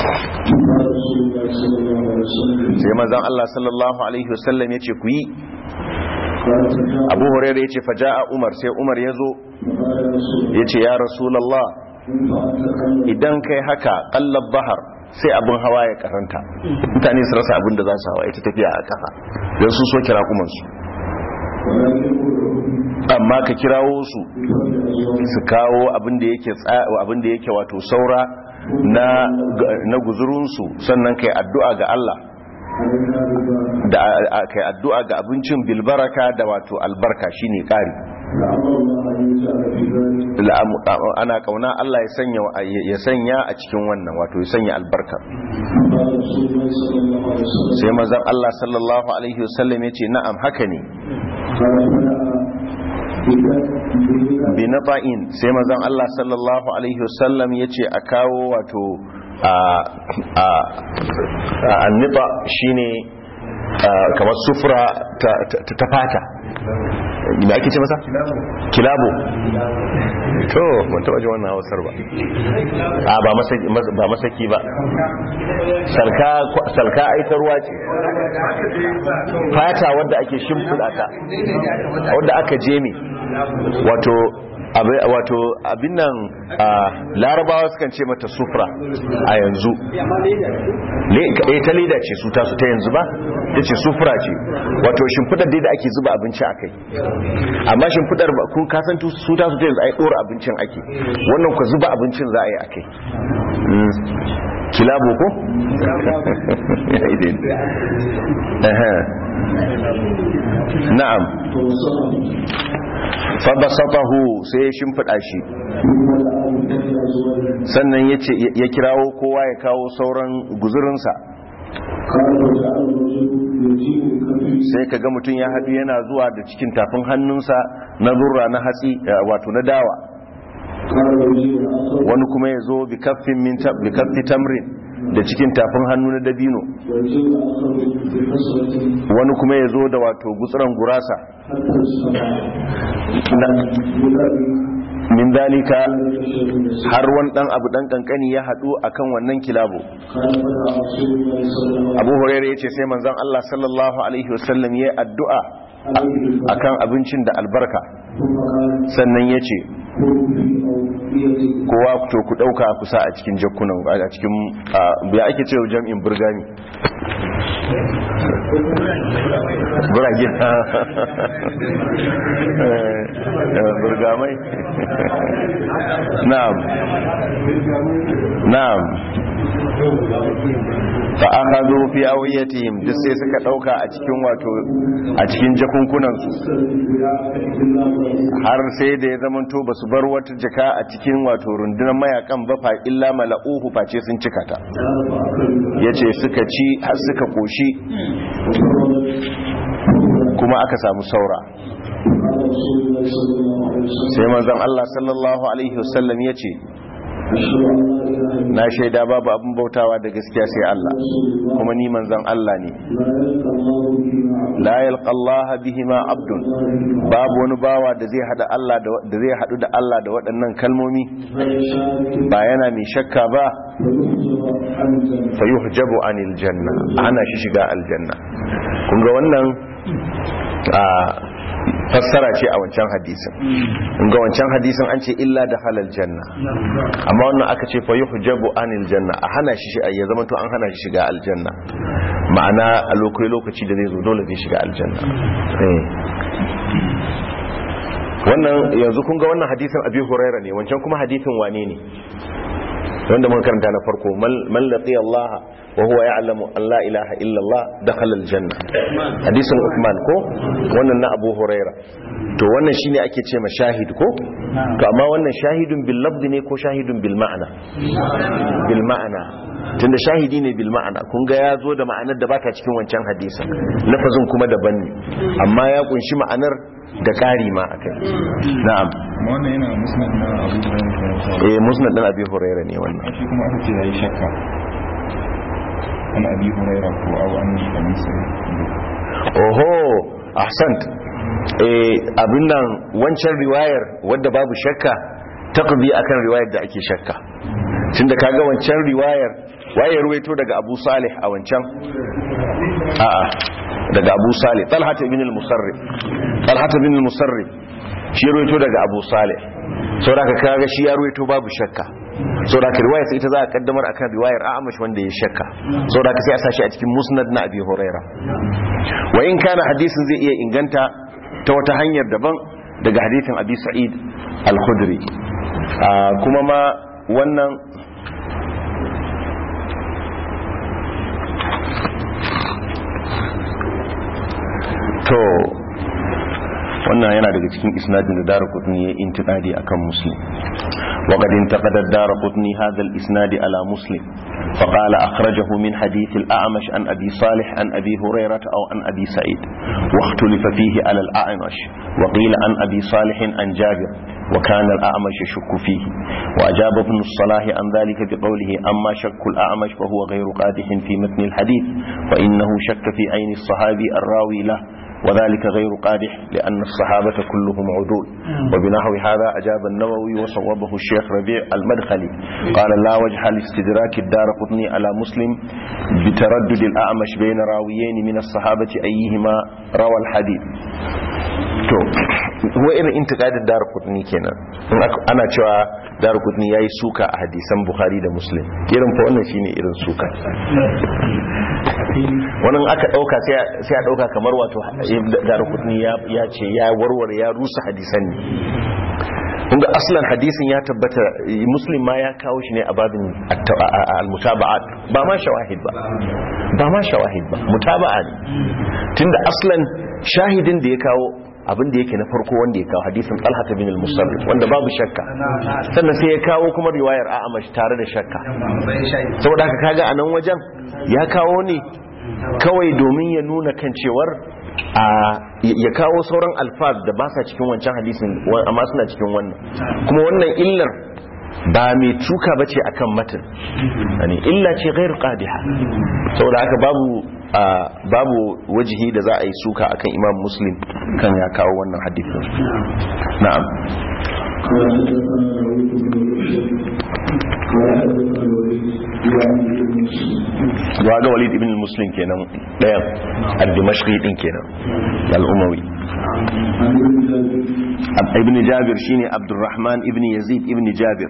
sai manzon Allah sallallahu alaihi wasallam ya ce ku yi abu hurairah ya ce faja'a umar sai umar ya zo ya ce ya rasulallah idan kai haka kallab bahar sai abin hawa ya karanta mutane su rasa abin da za su hawa ita tafiya a kafa don su so kira kumansu amma ka kirawo su su kawo abin da yake abin da yake wato saura na na guzurunsu sannan kai addu'a ga Allah da kai addu'a ga abincin bilbaraka da wato albarka shine kari ana kauna Allah ya sanya ya sanya a cikin wannan wato ya sanya albarka sai manzon Allah sallallahu alaihi wasallam yace na'am haka ne bi naba'in sai manzon Allah sallallahu alaihi wasallam yace a kawo wato a annita shine kamar sufura ta fata da ake ce masa? kilabo to ban taba ji wannan hausar ba a ba masaki ba salka aitarwa ce fata wadda ake shimfiɗa ta wadda aka jemi wato wato abin nan larabawa sukan ce mata sufra a yanzu ta leda ce su tasu ta yanzu ba ta ce sufra ce wato shimfidar da ake zuba abinci a kai amma shimfidar kun kasan su tasu ta yanzu a yi ɗora abincin ake wannan ku zuba abincin za a yi a kai kilabo ko? na'am fabasatahu sai ya shimfiɗa shi sannan ya kirawo kowa ya kawo sauran guzurinsa sai ka ga mutum ya haɗu yana zuwa da cikin tafin hannunsa na zurra na hatsi wato na dawa wani kuma ya zo bi kaffi tamrin da cikin tafin hannu na dabino wani kuma ya zo da wato gutsuran gurasa min dalika har wani dan abu dan kankani ya hadu akan wannan kilabo abu hurairah yace sai manzon Allah sallallahu alaihi wasallam yayi addu'a akan abincin da albarka sannan yace kowa to ku dauka kusa a cikin jakkunan a cikin ya ake cewa jam'in burgani burage burgamai na'am na'am fa akhadhu fi awiyatihim duk sai suka dauka a cikin wato a cikin jakunkunan su har sai da ya zamanto basu bar wata jaka a cikin wato rundunar mayakan ba fa illa mala'uhu face sun cika ta yace suka ci har suka koshi kuma aka samu saura sai manzon Allah sallallahu alaihi wasallam yace na shaida babu abin bautawa da gaskiya sai Allah kuma ni manzon Allah ne la yalqa Allah bihima abdun babu wani bawa da zai hada Allah da zai hadu da Allah da waɗannan kalmomi ba yana mai shakka ba fayuhjabu anil janna ana shi shiga aljanna kun ga wannan fassara ce a wancan hadisin ga wancan hadisin an ce illa da halal janna amma wannan aka ce fa yuhjabu anil janna a hana shi ya zama to an hana shi shiga aljanna ma'ana a lokaci lokaci da zai zo dole zai shiga aljanna eh wannan yanzu kun ga wannan hadisin abi huraira ne wancan kuma hadisin wane ne wanda muka karanta na farko man laqi Allah wa huwa ya'lamu an la ilaha illa Allah dakhala aljanna hadisin Uthman ko wannan na Abu Huraira to wannan shine ake ce ma shahid ko to amma wannan shahidun bil lafz ne ko shahidun bil ma'ana bil ma'ana tunda shahidi ne bil ma'ana kun ga ya zo da ma'anar da bata cikin wancan hadisin lafazin kuma daban ne amma ya kunshi ma'anar da ƙari ma akai na'am wannan yana musnad na Abu Hurairah eh musnad din Abi Hurairah ne wannan shi kuma aka ce yayi shakka an Abi Hurairah ko aw an Kamisa oho ahsant eh abin nan wancan riwayar wadda babu shakka taqdi akan riwayar da ake shakka tunda kaga wancan riwayar waye ruwaito daga Abu Salih a wancan a'a daga Abu Salih Talha ibn al-Musarrif Talha ibn al-Musarrif shi ruwaito daga Abu Salih saboda kaga shi ya ruwaito babu shakka saboda ka riwayar ita za a kaddamar akan riwayar A'amash wanda ya shakka saboda ka sai a sashi a cikin Musnad na Abi Huraira wa in kana hadisin zai iya inganta ta wata hanyar daban daga hadisin Abi Sa'id al-Khudri kuma ma wannan to wannan yana daga cikin isnadin da dara kutni ya intiqadi akan muslim وقد انتقد الدار قطني هذا الإسناد على مسلم فقال أخرجه من حديث الأعمش عن أبي صالح عن أبي هريرة أو عن أبي سعيد واختلف فيه على الأعمش وقيل عن أبي صالح عن جابر وكان الأعمش يشك فيه وأجاب ابن الصلاح عن ذلك بقوله أما شك الأعمش فهو غير قادح في متن الحديث فإنه شك في عين الصحابي الراوي له وذلك غير قادح لأن الصحابة كلهم عدول وبنحو هذا أجاب النووي وصوبه الشيخ ربيع المدخلي قال لا وجه لاستدراك الدار قطني على مسلم بتردد الأعمش بين راويين من الصحابة أيهما روى الحديث to wa irin intiqadin darqutni kenan in ana cewa darqutni yayi suka a hadisan bukhari da muslim irin fa wannan shine irin suka wannan aka dauka sai sai a dauka kamar wato darqutni ya ya ce ya warware ya rusa hadisan ne kun ga aslan hadisin ya tabbata muslim ma ya kawo shi ne a babin al-mutaba'at ba ma shawahid ba ba ma shawahid ba mutaba'a ne tunda aslan shahidin da ya kawo abin da yake na farko wanda ya kawo hadisin talhata bin al-musarrif wanda babu shakka sannan sai ya kawo kuma riwayar a'amash tare da shakka saboda haka kaga a nan wajen ya kawo ne kawai domin ya nuna kan cewar a ya kawo sauran alfaz da ba sa cikin wancan hadisin amma suna cikin wannan kuma wannan illar ba mai tuka ba ce akan matan illa ce gairu qadiha saboda haka babu babu wajihi da za a yi suka akan imam muslim kan ya kawo wannan hadisin na'am zuwa ga walid ibn muslim kenan ɗayan al-dimashqi din kenan al-umawi ibn jabir shine abdurrahman ibn yazid ibn jabir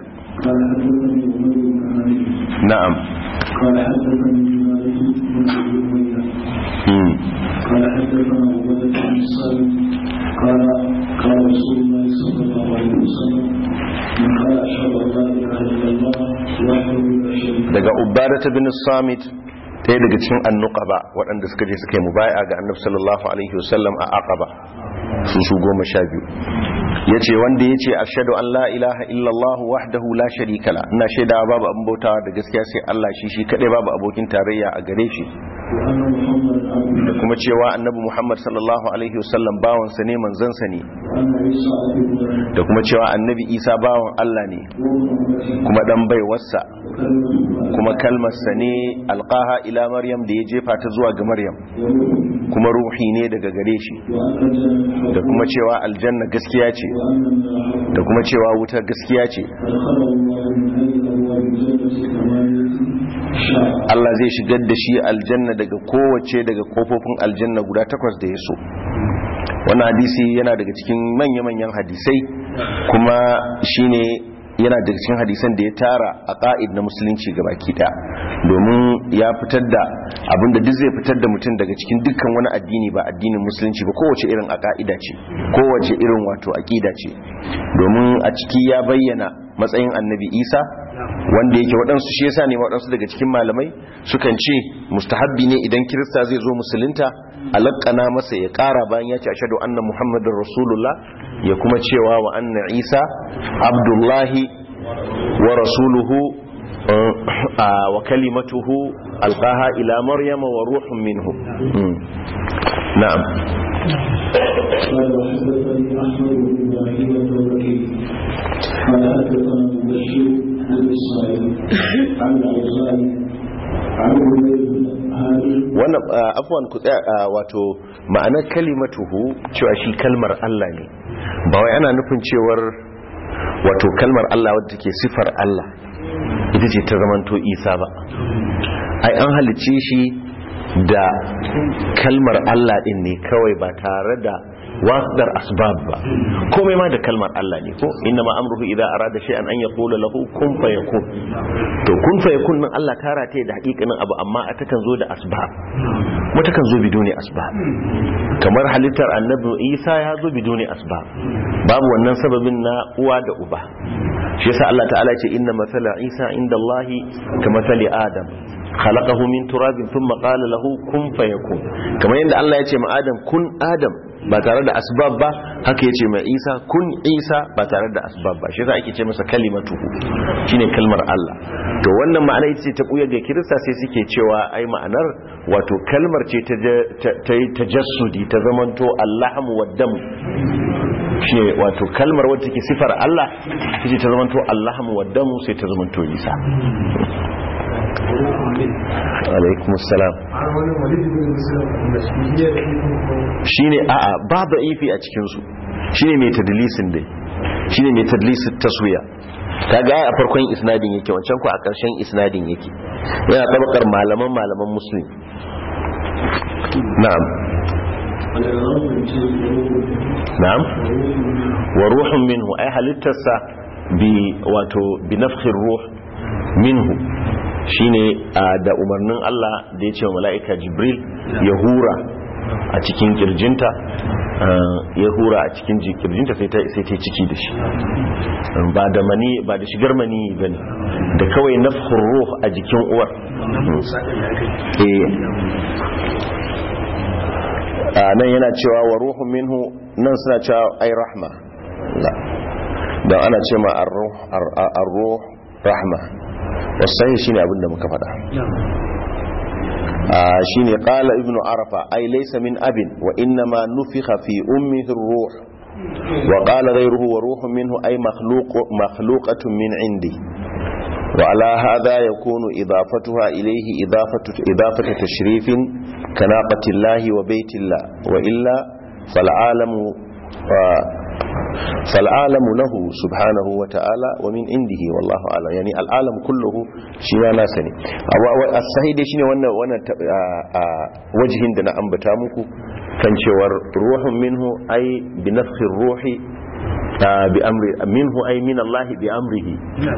na'am قال حدثني مالك بن ابي قال حدثنا عبادة بن الصالح قال قال رسول الله صلى الله عليه وسلم من قال اشهد ان لا اله الا الله وحده لا شريك له daga ubadata bin samit ɗaya daga cikin annuqaba waɗanda suka je suka yi mubaya ga annabi sallallahu alaihi wasallam a aqaba su su goma sha biyu yace wanda yace ashhadu an la ilaha illallah wahdahu la sharika la ina shaidawa babu abin bautawa da gaskiya sai Allah shi shi kadai babu abokin tarayya a gare shi وان محمدا عبده da kuma cewa annabi Muhammad sallallahu alaihi wasallam bawansa ne manzansa ne وان عيسى عبده da kuma cewa annabi Isa bawan Allah ne وابن امته kuma dan baiwarsa وكلمته kuma kalmarsa ne alqaha ila maryam da ya jefa ta zuwa ga maryam وروحه kuma ruhi ne daga gare shi وان الجنه da kuma cewa aljanna gaskiya ce وان النار da kuma cewa wuta gaskiya ce فدخله الله من اي ابواب الجنه ثمانيه شاء Allah zai shigar da shi aljanna daga kowace daga kofofin aljanna guda takwas da ya so wannan hadisi yana daga cikin manya-manyan hadisai kuma shine yana daga cikin hadisan da ya tara a ƙa'id na musulunci ga baki ɗaya domin ya fitar da abinda duk zai fitar da mutum daga cikin dukkan wani addini ba addinin musulunci ba kowace irin a ƙa'ida ce kowace irin wato aƙida ce domin a ciki ya bayyana matsayin annabi isa wanda yake waɗansu shi yasa ne waɗansu daga cikin malamai sukan ce mustahabbi ne idan kirista zai zo musulunta alaƙana masa ya ƙara bayan ya ce ashadu anna muhammadin rasulullah ya kuma cewa wa anna isa abdullahi wa rasuluhu wa kalimatuhu alqaha ila maryama wa ruhun minhu na'am قال وحدثني احمد بن ابراهيم الدورقي قال حدثنا مبشر بن اسماعيل عن الاوزاعي عن عمير بن هاني wannan afwan ku tsaya wato ma'anar kalimatuhu cewa shi kalmar Allah ne ba wai ana nufin cewar wato kalmar Allah wadda take sifar Allah ita ce ta zamanto Isa ba ai an halicce shi da kalmar Allah din ne kawai ba tare da wasdar asbab ba komai ma da kalmar Allah ne ko inna ma amruhu idza arada shay'an an yaqula lahu kun fayakun to kun fayakun nan Allah tara ta da hakikanin abu amma a takan zo da asbab kuma takan zo biduni asbab kamar halittar annabi Isa ya zo biduni asbab babu wannan sababin na uwa da uba shi yasa Allah ta'ala ce inna mathala Isa inda Allah ka mathali Adam khalaqahu min turabin thumma qala lahu kun fayakun kamar yadda Allah ya ce ma Adam kun Adam ba tare da asbab ba haka ya ce ma Isa kun Isa ba tare da asbab ba shi yasa ake ce masa kalimatuhu shine kalmar Allah to wannan ma'ana ita ce ta buya ga Kirista sai suke cewa ai ma'anar wato kalmar ce ta yi tajassudi ta zamanto Allahmu waddam shi wato kalmar wadda take sifar Allah take ta zamanto Allahmu waddamu sai ta zamanto Isa alaikum salam shine a'a ba da ifi a cikin su shine mai tadlisin dai shine mai tadlisin taswiya kaga a farkon isnadin yake wancan ku a ƙarshen isnadin yake yana tabakar malaman malaman muslim na'am na'am wa ruhun minhu ai halittarsa bi wato bi nafkhir ruh minhu shine da umarnin Allah da ya ce wa mala'ika Jibril ya hura a cikin kirjinta ya hura a cikin kirjinta sai ta sai ta ciki da shi ba da mani ba da shigar mani bane da kawai nafkhur ruh a jikin uwar eh nan yana cewa wa ruhun minhu nan suna cewa ai rahma da ana ce ma ar-ruh rahma wasahi shine abin da muka faɗa shine qala ibnu arafa ay laysa min abin wa inna ma nufikha fi ummihi ar-ruh wa qala ghayruhu wa ruhun minhu ay makhluq makhluqatun min indi وعلى هذا يكون إضافتها إليه إضافة, إضافة تشريف كناقة الله وبيت الله وإلا فالعالم فالعالم له سبحانه وتعالى ومن عنده والله أعلم يعني العالم كله شيء ناسني الصحيح دي شيء وانا وانا وجه دنا أنبتا muku kan cewar ruhun minhu ay bi nafsi ruhi bi amri minhu ay min Allah bi amrihi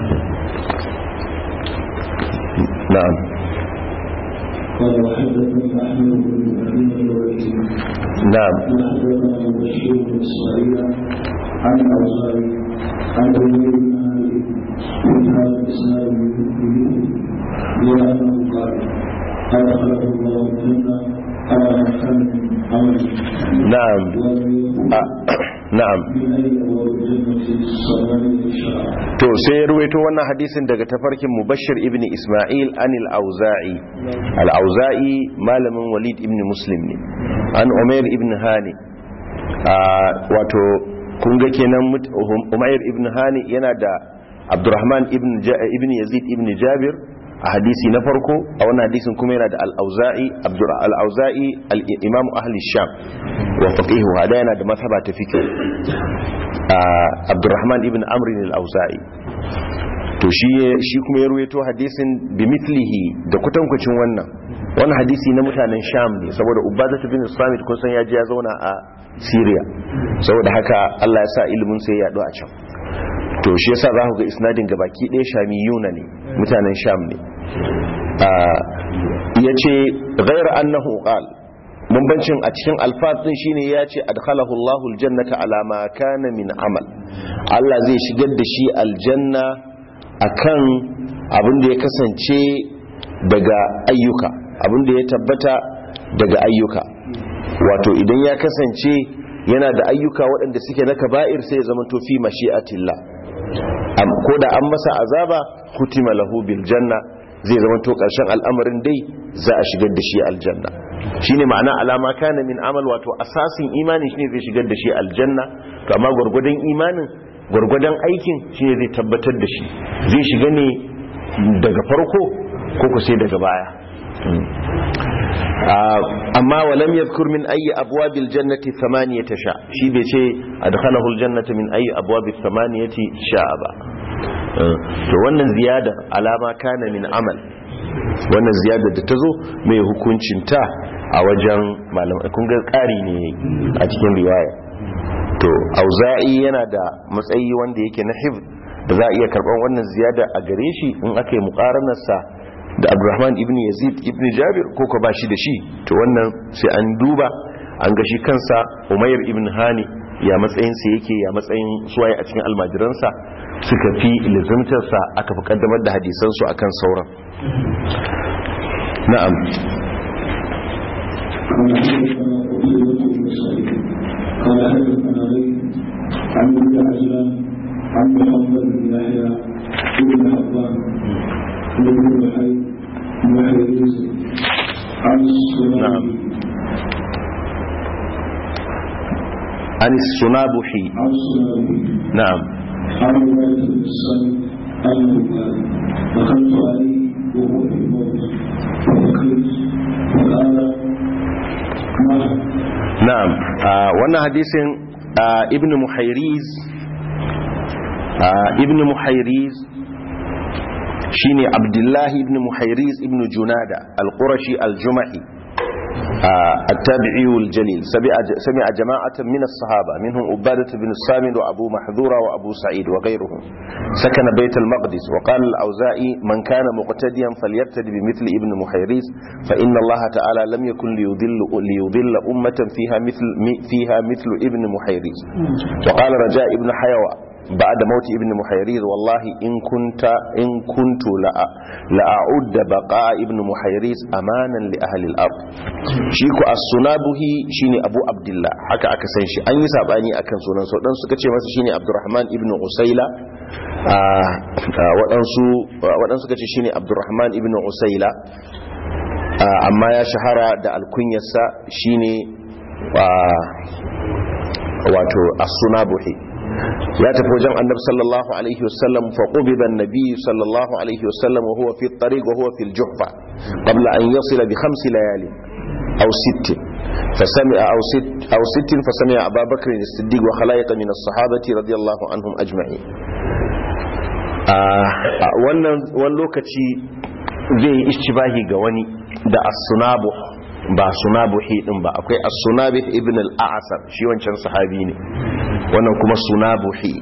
na'am قال وحدثني احمد بن ابراهيم الوكيل نعم وحدثنا مبشر بن اسماعيل عن الاوزاعي عن عمير بن هاني من هذا الاسناد بمثله لانه قال قال خلق الله الجنه على ما كان من عمل نعم ولم يكن آه. na'am من اي ابواب الجنه ثمانيه شعر to sai ya ruwaito wannan hadisin daga tafarkin mubashir ibn isma'il an al-auza'i al-auza'i malamin walid ibn muslim ne an umair ibn hani wato kun ga kenan mut- umair ibn hani yana da abdurrahman ibn Ja- ibn yazid ibn jabir a hadisi na farko a wannan hadisin kuma yana da al-auza'i abdur al-auza'i al-imam ahli sham wa faqihu hada yana da mazhaba ta fiqh abdurrahman ibn amrin al-auza'i to shi shi kuma ya ruwaito hadisin bi mithlihi da kutankucin wannan wannan hadisi na mutanen sham ne saboda ubadatu bin samit kun san ya je ya zauna a syria saboda haka Allah ya sa ilimin sai ya yaɗu a can to shi yasa za ku ga isnadin gabaki ɗaya shamiyuna ne mutanen sham ne ya ce ghairu annahu qal bambancin a cikin alfatin shine ya ce adkhalahu Allahu aljannata ala ma kana min amal Allah zai shigar da shi aljanna akan abin da ya kasance daga ayyuka abin da ya tabbata daga ayyuka wato idan ya kasance yana da ayyuka waɗanda suke na kaba'ir sai ya zama to fi mashi'atillah ko da an masa azaba kutima lahu bil janna zai zama to ƙarshen al'amarin dai za a shigar da shi aljanna shine ma'ana alama kana min amal wato asasin imanin shine zai shigar da shi aljanna to amma gwargwadon imanin gwargwadon aikin shine zai tabbatar da shi zai shiga ne daga farko ko ku sai daga baya amma walam yadhkur min ayi abwabil jannati thamaniyata sha shi bai ce adkhalahu aljannata min ayi abwabil thamaniyati sha ba to wannan ziyada alama kana min amal wannan ziyada da ta zo mai hukuncinta a wajen malamai kun ga ƙari ne a cikin riwaya to auza'i yana da matsayi wanda yake na hifz da za a iya karɓar wannan ziyada a gare shi in aka yi muƙaranarsa da abdurrahman ibn yazid ibn jabir ko ka ba shi da shi to wannan sai an duba an ga shi kansa umayyar ibn hani ya matsayinsa yake ya matsayin suwaye a cikin almajiransa suka fi ilizimtarsa aka fi kaddamar da hadisansu a kan sauran na'am قال حدثنا ليث عن ابن عجلان عن محمد بن يحيى بن حبان بن محي محيز عن نعم عن السنابحي عن السنابحي نعم عن رواية بن الصمت أنه قال دخلت عليه وهو في الموت فبكيت فقال ما na'am wannan hadisin ibn muhairiz ibn muhairiz shine abdullahi ibn muhairiz ibn junada al-qurashi al-jumahi التابعي الجليل سمع جماعة من الصحابة منهم عبادة بن الصامد وأبو محذورة وأبو سعيد وغيرهم سكن بيت المقدس وقال الأوزائي من كان مقتديا فليقتد بمثل ابن محيريز فإن الله تعالى لم يكن ليضل, ليضل أمة فيها مثل, فيها مثل ابن محيريز وقال رجاء ابن حيوى بعد موت ابن محيريز والله إن كنت إن كنت لأعد بقاء ابن محيريز أمانا لأهل الأرض شيكو السنابه شيني أبو عبد الله حكا أكا سنشي أن يسابعني أكن سنان سودان سكتشي مسا شيني عبد الرحمن ابن عسيلة waɗansu suka ce shine abdurrahman ibn usaila amma ya shahara da alkunyarsa shine wato as-sunabuhi ya tafi wajen annabi sallallahu alaihi wasallam fa qubida an-nabi sallallahu alaihi wasallam wa huwa fi at-tariq wa huwa fi al-juhfa qabla an yasila bi khams layali aw sitt فسمع أو ست أو ست فسمع أبا بكر الصديق وخلائق من الصحابة رضي الله عنهم أجمعين wannan wani lokaci zai yi ishtibahi ga wani da as-sunabuh ba sunabuhi din ba akwai as-sunabih ibn al-a'sar shi wancan sahabi ne wannan kuma sunabuhi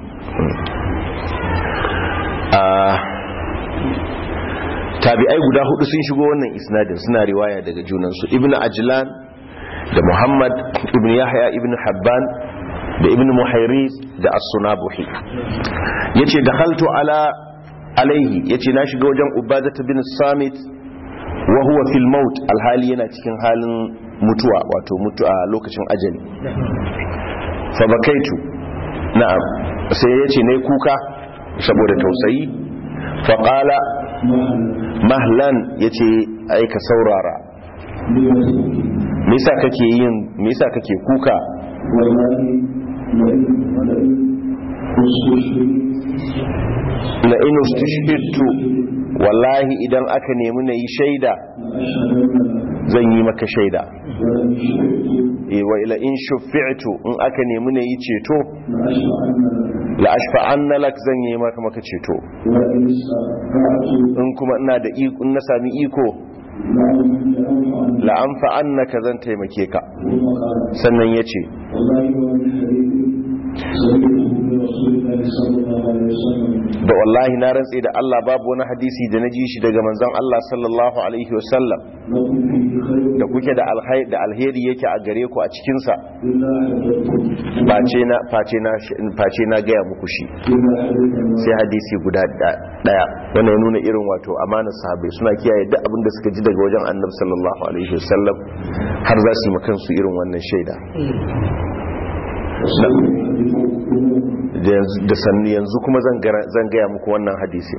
tabi'ai guda hudu sun shigo wannan isnadin suna riwaya daga junansu ibn ajlan da muhammad ibn yahya ibn habban da ibn muhairis da as-sunabuhi yace dakhaltu ala alaihi yace na shiga wajen ubadatu bin samit wa huwa fil maut alhali yana cikin halin mutuwa wato mutuwa lokacin ajali fa bakaitu na'am sai yace nayi kuka saboda tausayi fa qala mahlan yace ai ka saurara me yasa kake yin me yasa kake kuka la in ustushhidtu wallahi idan aka nemi na yi shaida zan yi maka shaida wa ila in shufi'tu in aka nemi na yi ceto la ashfa anna lak zan yi maka maka ceto in kuma ina da iko in na sami iko la'amfa annaka zan taimake ka sannan ya ce da wallahi na rantse da Allah babu wani hadisi da na ji shi daga manzon Allah sallallahu alaihi wasallam da kuke da da alheri yake a gare ku a cikinsa face na gaya muku shi sai hadisi guda daya wannan ya nuna irin wato amanar sahabbai suna kiyaye duk abin da suka ji daga wajen annabi sallallahu alaihi wasallam har za su yi makansu irin wannan shaida da sannu yanzu kuma zan gaya muku wannan hadisi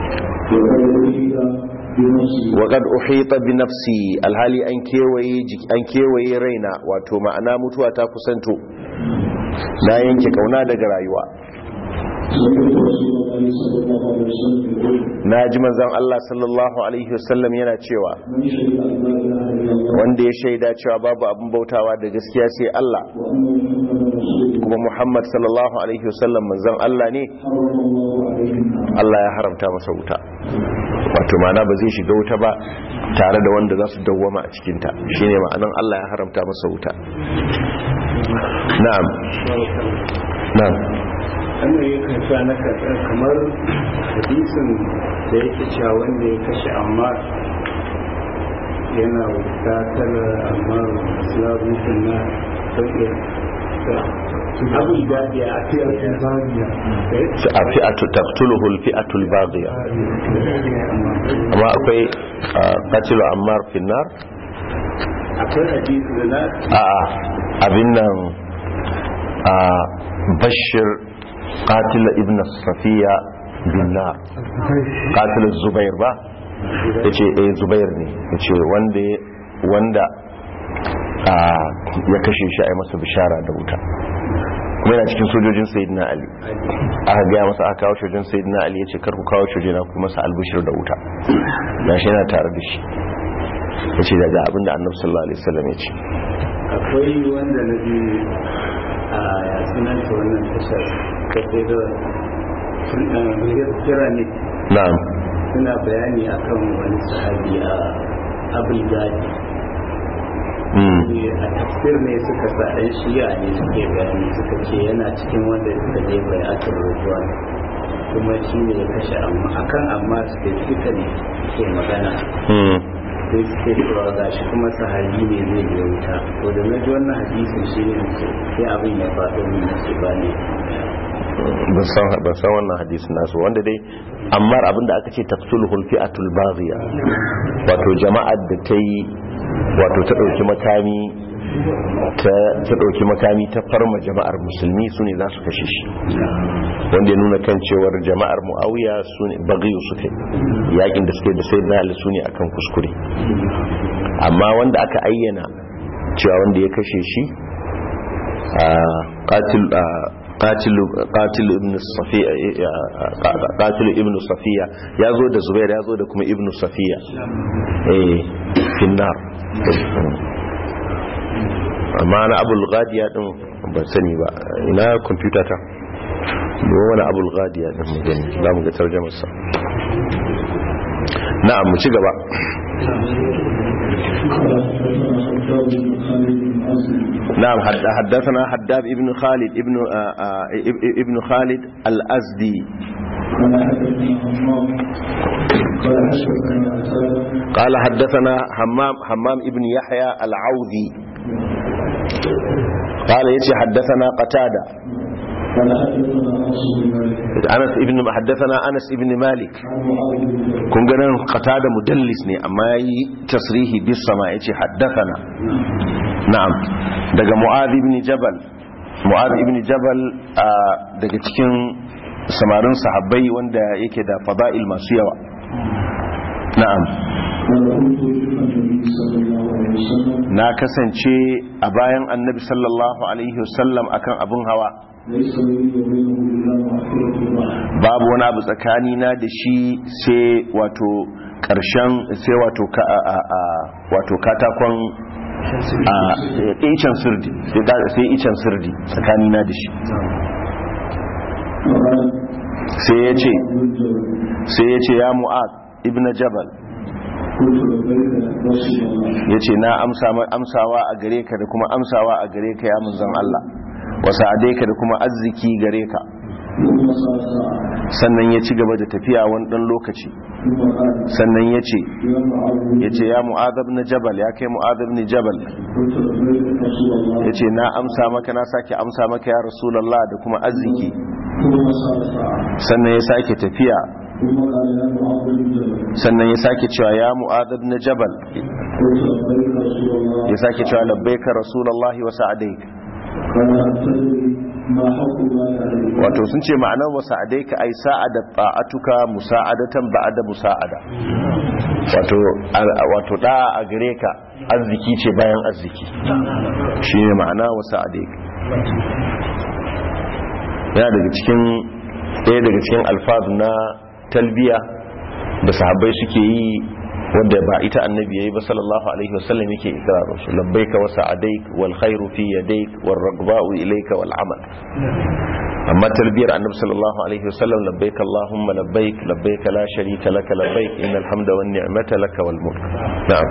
waƙad uhita bi nafsi alhali an kewaye an kewaye raina wato ma'ana mutuwa ta kusanto na yanke kauna daga rayuwa na ji manzan Allah sallallahu alaihi wasallam yana cewa wanda ya shaida cewa babu abin bautawa da gaskiya sai Allah kuma Muhammad sallallahu alaihi wasallam manzan Allah ne Allah ya haramta masa wuta wato mana ba zai shiga wuta ba tare da wanda za su dawwama a cikinta shine ma'anan Allah ya haramta masa wuta na'am na'am wannan ya kasa na kasar kamar hadisin da yake cewa wanda ya kashe amma yana wuta tana amma islamun na sauƙi abin da ya a fi'atul baghiya a fi'atu taqtuluhu al-fi'atu al-baghiya amma akwai qatilu ammar fi nar akwai hadisi da na a abin nan a bashir qatil ibn safiya bin nar qatil zubair ba yace eh zubair ne yace wanda wanda ya kashe shi a masa bishara da wuta kuma yana cikin sojojin sayyidina ali aka gaya masa aka kawo sojojin sayyidina ali yace kar ku kawo sojojina ku masa albishir da wuta gashi yana tare da shi yace daga abinda annabi sallallahu alaihi wasallam yace akwai wanda na ji a sunanta wannan tashar kafe da pyramid na'am suna bayani akan wani sahabi a abul gadi a tafsir ne suka sa ɗan shiya ne suke bayani suka ce yana cikin wanda suka je bai aka rubuwa kuma shi ne ya kashe amma akan amma specifically ke magana sai suke cewa ga shi kuma sahabi ne zai je wuta to da na ji wannan hadisin shi ne sai abin ya faɗo min na ce ba ne ban san wannan hadisin nasu wanda dai amma abinda aka ce taqtuluhul fi'atul baghiya wato jama'ar da ta yi wato ta dauki makami ta dauki makami ta farma jama'ar musulmi su ne za su kashe shi wanda ya nuna kan cewar jama'ar muawiya su ne baghiyu suke yakin da suke da sai da ali su ne akan kuskure amma wanda aka ayyana cewa wanda ya kashe shi a qatil قاتل قاتل ابن الصفية قاتل ابن صفية يازو ده زبير يازو ده كما ابن صفية ايه في النار amma na abul gadiya din ban sani ba ina kwamfuta ta ba wani abul gadiya din mu gani za mu ga tarjamar sa na'am mu ci gaba نعم حدثنا حداب ابن خالد ابن ابن خالد الأزدي قال حدثنا حمام حمام ابن يحيى العوذي قال يتي حدثنا قتادة أنس ابن حدثنا أنس ابن مالك kun ganin qatada mudallis ne amma yayi tasrihi bis sama yace haddathana na'am daga mu'adh ibn jabal mu'adh ibn jabal daga cikin samarin sahabbai wanda yake da fada'il masu yawa na'am na kasance a bayan annabi sallallahu alaihi wasallam akan abun hawa babu wani abu tsakani na da shi sai wato karshen sai wato ka a a wato katakon a icen sirdi sai icen sirdi tsakani na da shi sai ya ce sai ya ce ya mu'ad ibn jabal قلت لبيك رسول الله yace na amsa ma- amsawa a gare ka da kuma amsawa a gare ka ya manzon Allah wa sa'adaika da kuma arziki gare ka ثم صار ساعة sannan ya ci gaba da tafiya wani dan lokaci ثم قال sannan ya ce يا معاذ ya ce ya mu'adab na jabal ya kai mu'adab ni jabal قلت لبيك رسول الله ya ce na amsa maka na sake amsa maka ya rasulallah da kuma arziki ثم صار ساعة sannan ya sake tafiya ثم قال يا معاذ بن جبل sannan ya sake cewa ya mu'adab na jabal قلت لبيك رسول الله ya sake cewa labbaika rasulallah wa sa'adaik قال أتدري ما حق الله عليه wato sun ce ma'anar wa sa'adaika ai sa'ada ta'atuka musa'adatan ba'da musa'ada wato a- wato da a gare ka arziki ce bayan arziki shine ma'ana wa sa'adaika yana daga cikin ɗaya daga cikin alfaz na talbiya da sahabbai suke yi wanda ba ita annabi yayi ba sallallahu alaihi wasallam yake ikrarin su labbaika wa sa'adaik wal khairu fi yadayk war ragba'u ilayka wal amal amma talbiyar annabi sallallahu alaihi wasallam labbaik allahumma labbaik labbaik la sharika laka labbaik innal hamda wan ni'mata laka wal mulk na'am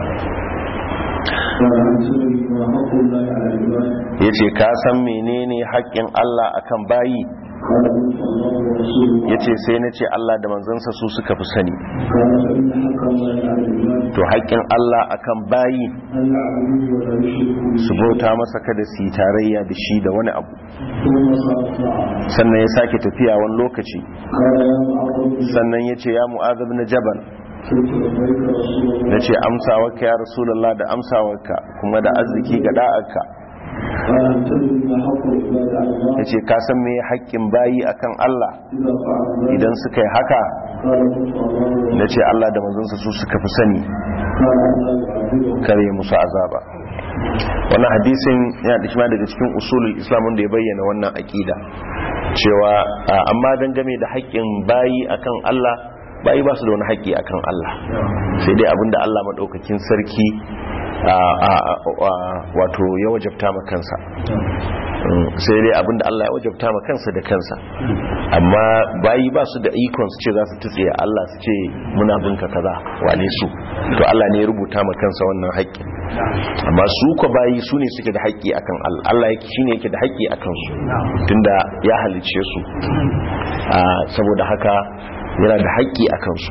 قال أتدري ما حق الله على العباد yace ka san menene haƙƙin Allah akan bayi قال قلت الله ورسوله yace sai nace Allah da manzansa su suka fi sani قال فإن حق الله على العباد to haƙƙin Allah akan bayi أن يعبدوه ولا يشركوا به su bauta masa kada su yi tarayya da shi da wani abu ثم صار ساعة sannan ya sake tafiya wani lokaci قال يا معاذ بن جبل sannan ya ce ya mu'azab na jabal قلت لبيك رسول الله na ce amsawarka ya rasulallah da amsawarka kuma da arziki ga da'arka قال أتدري ما حق العباد على الله ya ce ka san me haƙƙin bayi akan Allah إذا فعل ذلك idan suka yi haka قال قلت الله na ce Allah da manzansa su suka fi sani قال أن لا يعذبه kare musu azaba wannan hadisin yana da kima daga cikin usulul islam wanda ya bayyana wannan aƙida cewa a, amma dangane da haƙƙin bayi akan Allah bayi ba su da wani haƙƙi akan Allah sai dai abinda Allah maɗaukakin sarki a, a, a, wato ya wajabta ma kansa Mm, sai dai abinda Allah ya wajabta ma kansa da kansa amma bayi ba su da ikon su ce za su tutse Allah su ce muna binka kaza wane su to Allah ne ya rubuta ma kansa wannan haƙƙi amma su ko bayi su ne suke da haƙƙi akan Allah Allah yake shine yake da haƙƙi akan su tunda ya halice su Ah, saboda haka yana da haƙƙi akan su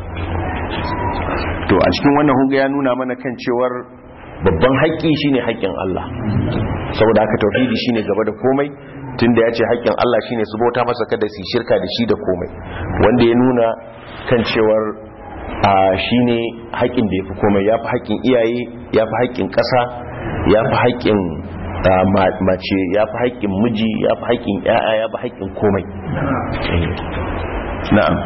to a cikin wannan huga ya nuna mana kan cewar babban haƙƙi shine haƙƙin Allah saboda haka tauhidi shine gaba da komai tunda ya ce haƙƙin Allah shine su bauta masa kada su yi shirka da shi da komai wanda ya nuna kan cewar a shine haƙƙin da ya fi komai ya fi haƙƙin iyaye ya fi haƙƙin ƙasa ya fi haƙƙin ah, ma- mace ya fi haƙƙin miji ya fi haƙƙin ƴaƴa ya fi haƙƙin komai Eh. na'am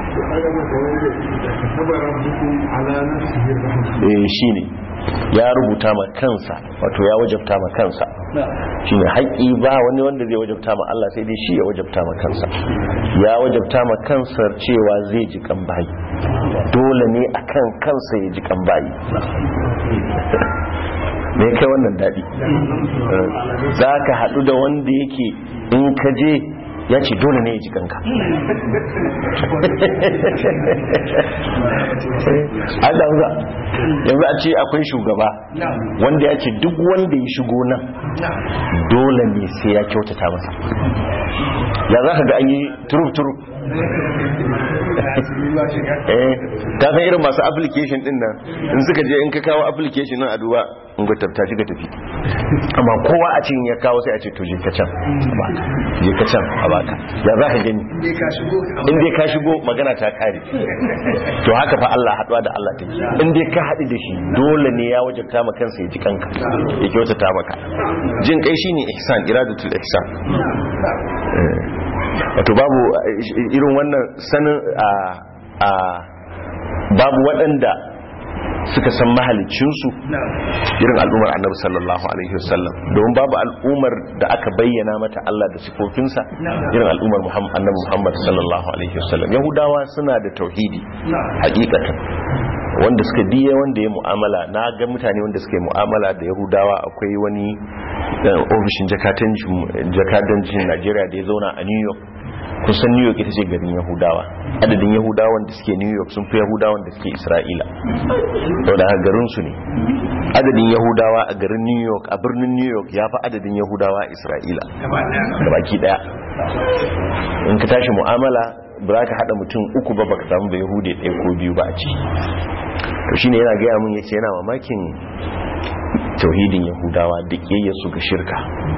eh shine ya rubuta ma kansa wato ya wajabta ma kansa shine haƙƙi ba wani wanda zai wajabta ma Allah sai dai shi ya wajabta ma kansa ya wajabta ma kansa cewa zai ji kan bayi dole ne akan kansa ya ji kan bayi me kai wannan daɗi za ka haɗu da wanda yake in ka je ya ce dole ne ya ji kanka an da za yanzu a ce akwai shugaba wanda ya ce duk wanda ya shigo nan dole ne sai ya kyautata masa ya za ka ga an yi turub-turub eh ka san irin masu application din nan in suka je in ka kawo application nan a duba in ga tabta shi ga tafi amma kowa a cikin ya kawo sai a ce to je ka can a baka je ka can a baka ya za ka gani in dai ka shigo magana ta kare to haka fa Allah haduwa da Allah take in dai ka haɗu da shi dole ne ya wajabta maka kansa ya ji kanka ya kyautata maka jin kai shine ihsan iradatul ihsan Eh. wato babu eh, irin wannan sanin a a babu waɗanda suka san mahalicinsu irin al'ummar annabi sallallahu alaihi wasallam domin babu al'ummar da aka bayyana mata Allah da sifofinsa irin al'ummar Muhammad annabi Muhammad sallallahu alaihi wasallam yahudawa suna da tauhidi hakikatan wanda suka diya wanda ya mu'amala na ga mutane wanda suka yi mu'amala da yahudawa akwai wani eh, ofishin jakadancin jakadancin Najeriya da ya zauna a New York kusan new york ita ce garin yahudawa adadin yahudawan da suke new york sun fi yahudawan da suke isra'ila sau da garin su ne adadin yahudawa a garin new york a birnin new york ya fi adadin yahudawa a isra'ila da baki daya in ka tashi mu'amala ba za ka haɗa mutum uku ba baka samu da yahudi ɗaya ko biyu ba a ci to shine yana gaya mun yace yana mamakin tauhidin yahudawa da su ga shirka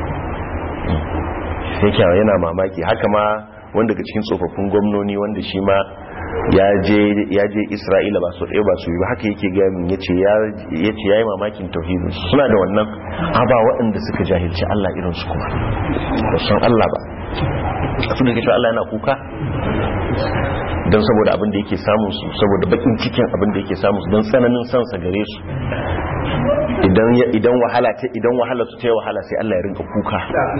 yake yana mamaki haka ma wanda daga cikin tsofaffin gwamnoni wanda shi ma ya je isra'ila ba su ɗaya ba su yi ba haka yake gaya min ya ce ya yi mamakin tauhidin suna da wannan aba waɗanda suka jahilci allah irinsu kuma ba san allah ba a su da ke allah yana kuka don saboda abin da yake samun su saboda bakin cikin abin da yake samun su don tsananin sansa gare su idan wahala ta idan wahala su ta yi wahala sai Allah ya rinka kuka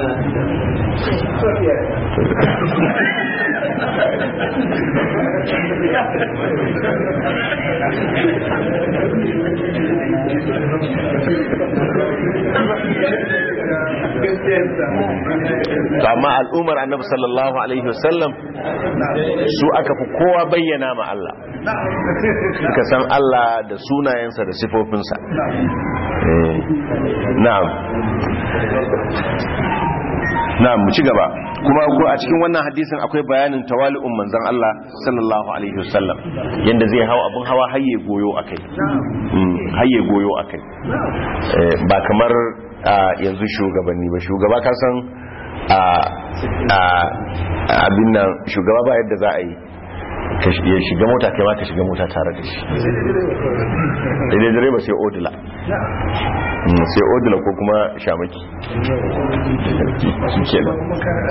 to amma al'ummar annabi sallallahu alaihi wasallam su aka fi kowa bayyana ma Allah suka san Allah da sunayensa da sifofinsa na'am na'am mu ci gaba kuma ko a cikin wannan hadisin akwai bayanin tawali'un manzon Allah sallallahu alaihi wasallam yanda zai hawa abun hawa hayye goyo akai hayye goyo akai ba kamar yanzu shugabanni ba shugaba ka san abin nan shugaba ba yadda za a yi ya shiga mota kai ma ka shiga mota tare da shi daidai direba sai odila sai odila ko kuma shamaki shi ke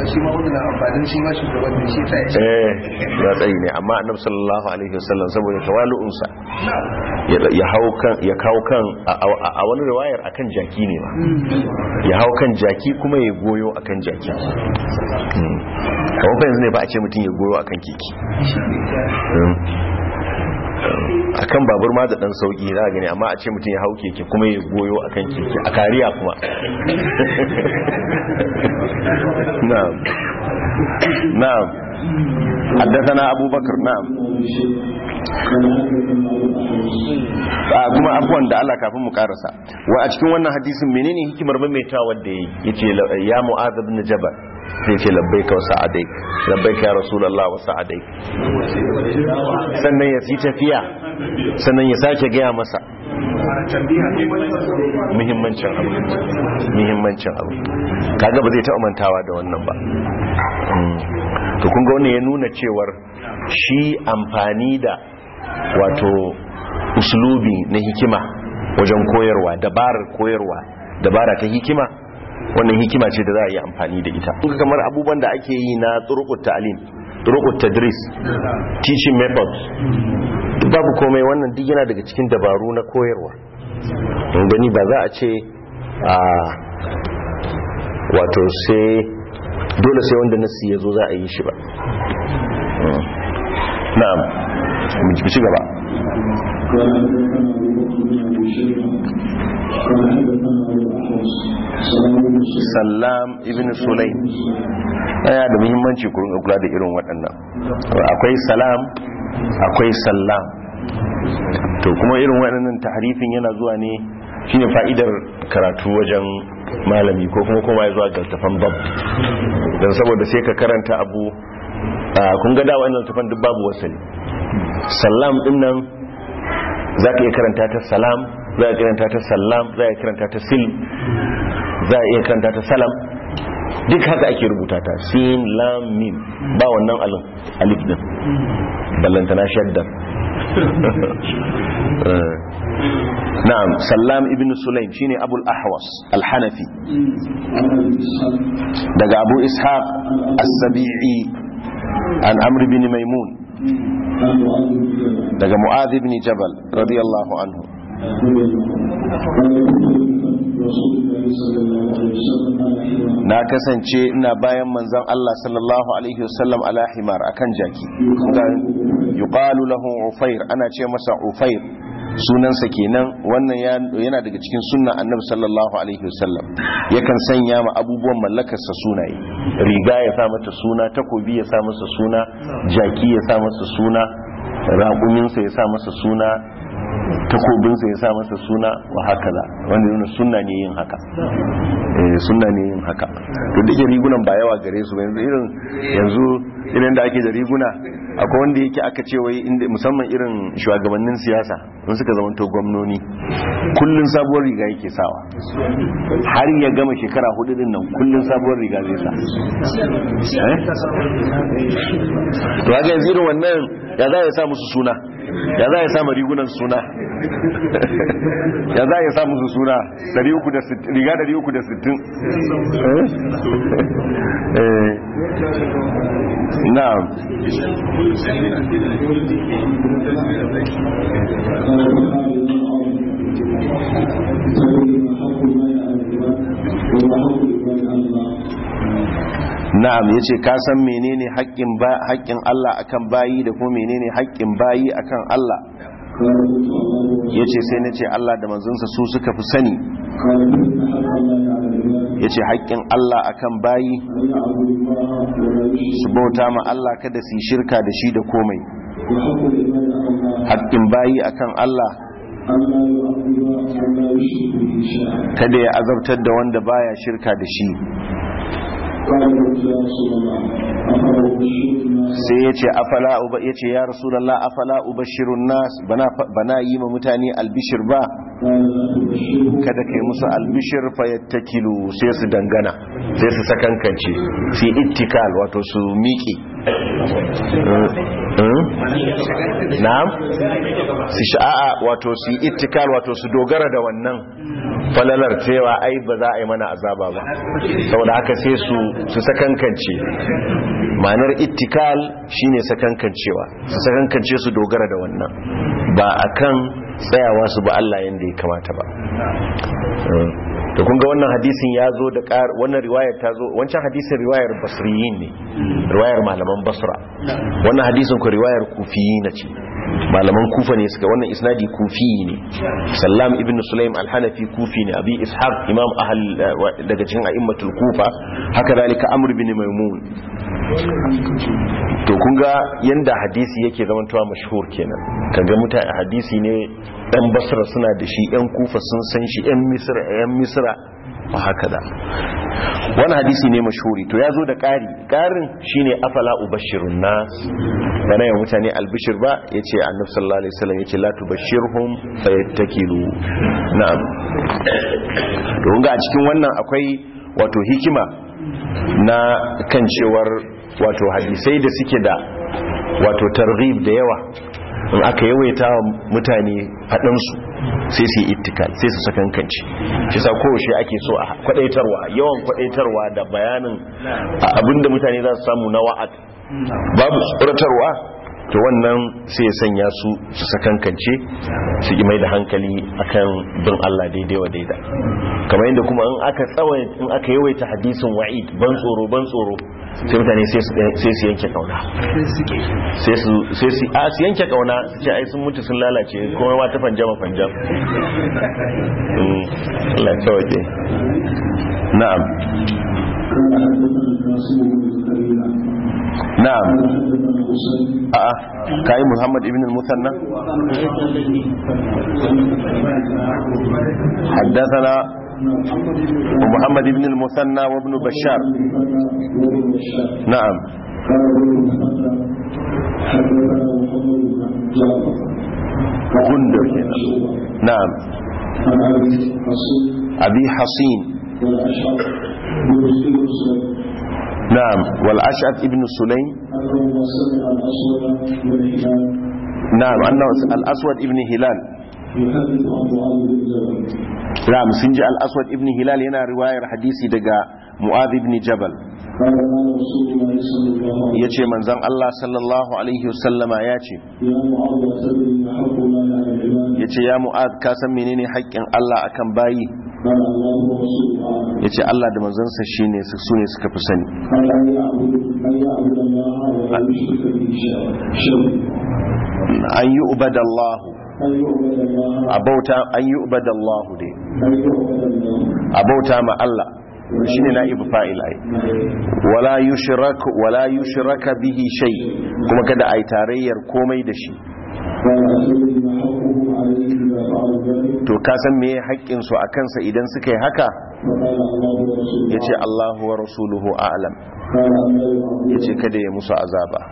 eh ya tsayi ne amma annab sallallahu alaihi wasallam saboda tawalu'unsa ya hau kan ya kawo kan a wani riwayar akan jaki ne ma ya hau kan jaki kuma ya goyo akan jaki kamar fa yanzu ne ba a ce mutum ya goyo akan keke akan babur ma da dan sauki za gani amma a ce mutum ya hau keke kuma ya goyo akan keke a kariya kuma na'am na'am حدثنا أبو بكر نعم kuma abuwan da Allah kafin mu karasa wa a cikin wannan hadisin menene hikimar maimaitawa da yace ya mu'adh ibn jabal sai ce labbaika wa sa'adaik labbaika ya rasulullah wa sa'adaik sannan ya ci tafiya sannan ya sake gaya masa muhimmancin abu muhimmancin abu kaga ba zai taɓa mantawa da wannan ba to kun ga wannan ya nuna cewar shi amfani da wato uslubi na hikima wajen koyarwa dabarar koyarwa dabara ta hikima wannan hikima ce da za a yi amfani da ita kamar abubuwan da ake yi na turukut ta'alim turukut tadris teaching methods babu komai wannan duk yana daga cikin dabaru na koyarwa don gani ba za a ce a wato sai dole sai wanda nasi ya zo za a yi shi ba na'am mu ci gaba sallam ibn sulaim yana da muhimmanci ku rinka kula da irin waɗannan akwai salam akwai sallam to kuma irin waɗannan tahrifin yana zuwa ne shine fa'idar karatu wajen malami ko kuma kuma ya zuwa ga tafan bab don saboda sai ka karanta abu kun ga da wannan tafan duk babu wasali sallam din nan za ka iya karanta ta salam za a karanta ta sallam za a karanta ta sil za a iya karanta ta salam duk haka ake rubuta ta sin lam mim ba wannan alin alif din ballantana shaddar na'am sallam ibn sulaim shine abul ahwas al-hanafi daga abu ishaq as-sabi'i an amr bin maimun daga mu'adh ibn jabal radiyallahu anhu رسول الله صلى الله عليه وسلم على حمار na kasance ina bayan manzon Allah sallallahu alaihi wasallam ala himar akan jaki yuqalu lahu ufair ana ce masa ufair sunansa kenan wannan ya- yana daga cikin sunnan annabi sallallahu alaihi wasallam yakan sanya ma abubuwan mallakarsa sunaye riga ya sa mata suna takobi ya sa masa suna jaki ya sa masa suna raƙuminsa ya sa masa suna takobinsa ya sa masa suna wa haka da wanda yana sunna ne yin haka eh sunna ne yin haka to da rigunan ba yawa gare su ba yanzu irin yanzu irin da ake da riguna akwai wanda yake aka ce wai inda musamman irin shugabannin siyasa sun suka zama to gwamnoni kullun sabuwar riga yake sawa har ya gama shekara hudu din nan kullun sabuwar riga zai sa eh to haka yanzu irin wannan ya za ya sa musu suna ya za ya sa ma rigunan suna ya za ya sa musu suna 360 riga 360 eh na'am قال وقال ابن عمر تبين حق الله على العباد وحق العباد على الله na'am yace ka san menene haƙƙin ba haƙƙin Allah akan bayi da kuma menene haƙƙin bayi akan Allah قال قلت الله ورسوله yace sai nace Allah da manzonsa su suka fi sani قال فإن حق الله على العباد yace haƙƙin Allah akan bayi أن يعبدوا الله ولا su يشركوا bauta ma Allah kada su yi shirka da shi da komai وحق العباد على الله haƙƙin bayi akan Allah أن لا يعذب من لا يشرك به شيئا kada ya azabtar da wanda baya shirka da shi قال قلت يا رسول الله أفرأ بشير الناس sai yace afala uba yace ya rasulullah afala ubashirun nas bana bana yi ma mutane albishir ba قال لا تبشرهم kada kai musu albishir fayattakilu sai su dangana sai su sakankance fi ittikal wato su miƙe na'am su sha'a wato su ittikal wato su dogara da wannan falalar cewa ai ba za a yi mana azaba ba saboda haka sai su su sakankance ma'anar ittikal shine sakankancewa su sakankance su dogara da wannan ba akan tsayawa su ba Allah yanda ya kamata ba to kun ga wannan hadisin ya zo da ƙar wannan riwayar ta zo wancan hadisin riwayar basriyin ne riwayar malaman basra wannan hadisin ku riwayar kufiyin ce malaman kufa ne suka wannan isnadi kufi ne sallam ibn sulaim al-hanafi kufi ne abi ishaq imam ahl daga cikin a'immatul kufa haka dalika amr ibn maimun to kun ga yanda hadisi yake zamantowa mashhur kenan kaga mutane hadisi ne dan basra suna da shi yan kufa sun san shi yan misra yan misra wa haka da wani hadisi ne mashhuri to ya zo da ƙari ƙarin shine afala ubashirun nas bana ya mutane albishir ba yace annabi sallallahu alaihi wasallam yace la tubashirhum fayattakilu na'am to kun ga a cikin wannan akwai wato hikima na kan cewar wato hadisai da suke da wato targhib da yawa in aka yawaita wa mutane faɗansu sai su yi ittikal sai su sakankanci shi sa kowace ake so a kwadaitarwa yawan kwadaitarwa da bayanin abinda mutane za su samu na wa'ad babu tsoratarwa to wannan sai ya sanya su su sakankance su yi mai da hankali akan bin Allah daidai wa daida kamar yadda kuma in aka tsawai in aka yawaita hadisin wa'id ban tsoro ban tsoro sai mutane sai su yanke kauna sai su sai su a su yanke kauna su ce ai sun mutu sun lalace kuma ma ta fanjama fanjam Mm, Allah ya tawaje na'am قال حدثنا القاسم بن زكريا na'am قال حدثنا حسين a'a kai Muhammad ibn al-Musanna حدثنا محمد بن المثنى وابن بشار وابن بشار نعم قال ابن المثنى حدثنا محمد بن جعفر غندر كده. نعم عن ابي حسين أبي حصين والاشعر بن مسلم نعم والأشعث ابن سليم انه سمع الاسود بن هلال نعم أنه الأسود ابن هلال يحدث عن معاذ بن جبل نعم سنجي الأسود ابن هلال هنا رواية حديثي دقا معاذ بن جبل قال قال رسول الله صلى الله عليه وسلم يتي من زن الله صلى الله عليه وسلم ياتي يا معاذ تدري ما حق الله على العباد yace ya mu'ad ka san menene haƙƙin Allah akan bayi قال الله ورسوله أعلم yace Allah da manzansa shine su sune suka fi sani قال أن يعبد أن يعبد الله ولا يشرك به شيئا an yi ubadallahu أن يعبد الله abauta an yi ubadallahu dai أن يعبد الله abauta ma Allah shine na'ibu fa'il ai wala yushrak wala yushraka bihi shay kuma kada ai tarayyar komai da shi قال أتدري ما حقه عليه إذا فعل ذلك to ka san meye haƙƙin su akan sa idan suka yi haka فقال الله ورسوله yace Allahu wa rasuluhu a'lam قال أن لا يعبد yace kada ya musu azaba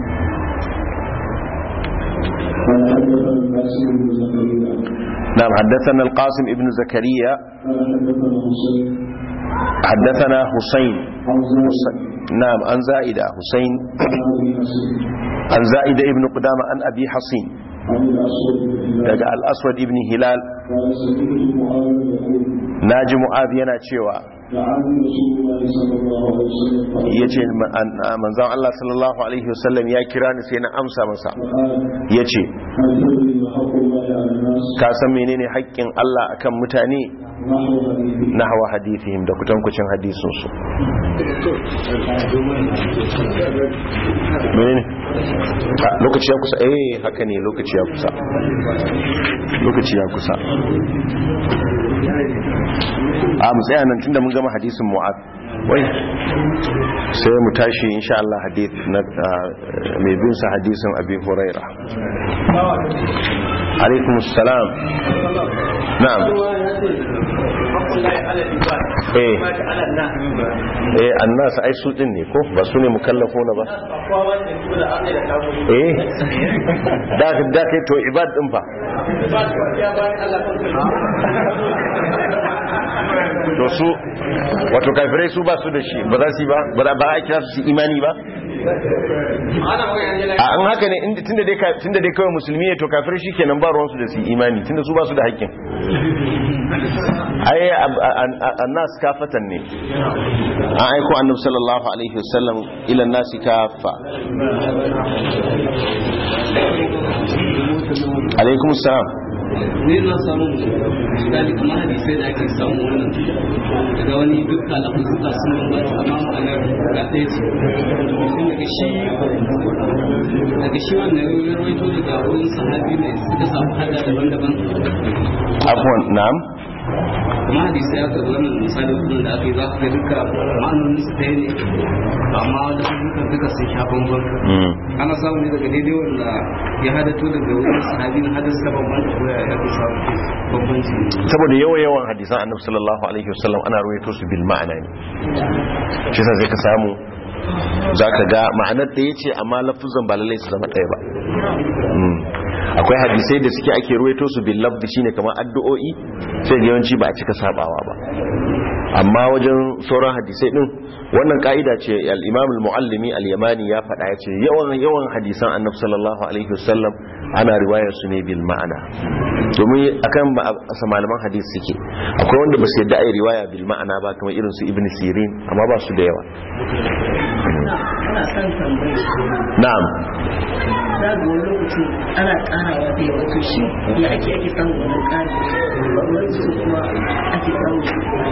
قال حدثنا القاسم بن زكريا نعم حدثنا القاسم ابن زكريا قال حدثنا حسين حدثنا حسين عن زيد نعم عن زائدة حسين عن أبي حسين عن زائدة ابن قدامة عن أبي حصين عن الأسود بن هلال daga al-aswad ibn hilal قال سمعت معاوية يقول naji mu'adh yana cewa لعن رسول الله صلى الله عليه وسلم قال yace manzon Allah sallallahu alaihi wasallam ya kira ni sai na amsa masa فقال yace هل تدري ما حق الله على الناس ka san menene haƙƙin Allah akan mutane نحو حديثه nahwa hadithihim da kutankucin hadisin su menene Ah, lokaci ya kusa eh haka ne lokaci ya kusa lokaci ya kusa a mu tsaya nan tunda mun gama hadisin mu'ad wai sai mu tashi insha Allah hadith na ah, mai bin sa hadisin abi huraira alaikum assalam na'am eh eh annas ai su din ne ko ba su ne mukallafuna ba eh da da kai to ibad din fa to su wato kafirai su ba su da shi ba za su yi ba ba za- ba a kira su su imani ba a an haka ne inda- tunda dai ka- tunda dai kawai musulmi ne to kafirai shikenan ba ruwansu da su yi imani tunda su ba su da haƙƙin ai ab- a- a- annas kafatan ne an aiko annabi sallallahu alaihi wasallam ila nasi kafa alaikum salam ne na samu misali kamar hadisai da ake samu wannan daga wani dukkan lafuzuka sun bambanta amma ma'anar ga ɗaya ce sun daga shi daga shi wannan ya rawaito daga wurin sahabi ne suka samu hada daban-daban afwan na'am kuma hadisai aka zo wannan misali wannan da aka yi za ka ga duka ma'anonin su ɗaya ne amma wanda sun duka duka sun sha bambam Mm. ana samu ne daga daidai wanda ya hadato daga wurin sahabi na hadis ta bambanta ko ya ya fi samu bambanci saboda yawa yawan hadisan annabi sallallahu alaihi wasallam ana ruwaito su bil ma'ana ne shi yasa sai ka samu zaka ga ma'anar da yace amma lafuzan ba lallai su zama ɗaya ba Mm. akwai hadisai da suke ake ruwaito su bil lafzi shine kamar addu'o'i sai ga yawanci ba a cika sabawa ba amma wajen sauran hadisai din wannan ka'ida ce al-imam al-muallimi al-yamani ya faɗa ya ce yawan yawan hadisan annabi sallallahu alaihi wasallam ana riwayar su ne bil ma'ana domin akan ba a malaman hadisi suke akwai wanda ba su yadda ai riwaya bil ma'ana ba kamar irin su ibn sirin amma ba su da yawa ana son tambayi na'am za ga wani lokacin ana karawa da yawa to shi ya ake ake samun wannan ƙari wani lokacin kuma ake samun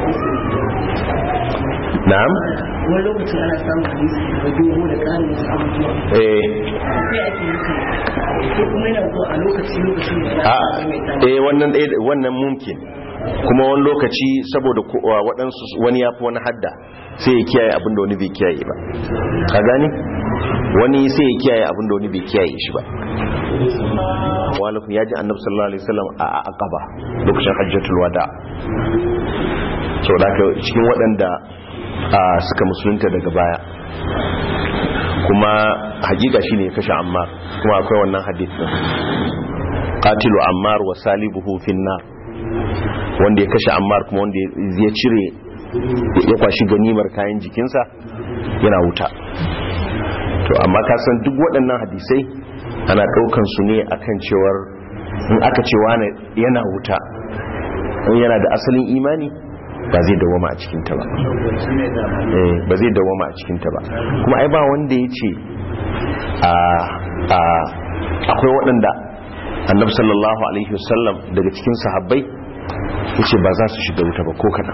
na'am wani lokacin ana samun hadisi da dogo da ƙarin wasu abubuwa eh sai ake haka ko kuma yana zuwa a lokaci lokacin da za a a mai eh wannan ɗaya- wannan mumkin kuma wani lokaci saboda ko- wa- waɗansu wani ya fi wani hadda sai ya kiyaye abin da wani bai kiyaye ba ka gani wani sai ya kiyaye abin da wani bai kiyaye shi ba walakun ya ji annabi sallallahu alaihi wasallam a a- aqaba lokacin hajjatul wada so da haka cikin waɗanda a, suka musulunta daga baya kuma hakika shine ya kashe ammar kuma akwai wannan hadith din qatilu ammar wa salibuhu fin nar wanda ya kashe ammar kuma wanda ya cire ya kwashi ganimar kayan jikinsa yana wuta to amma ka san duk waɗannan hadisai ana ɗaukan su ne akan cewar in aka ce wane yana wuta in yana da asalin imani ba zai dawama a cikinta ba Eh, ba zai dawama a cikinta ba kuma ai ba wanda ya ce a a akwai waɗanda annabi sallallahu alaihi wasallam daga cikin sahabbai yace ba za su shiga wuta ba ko kadan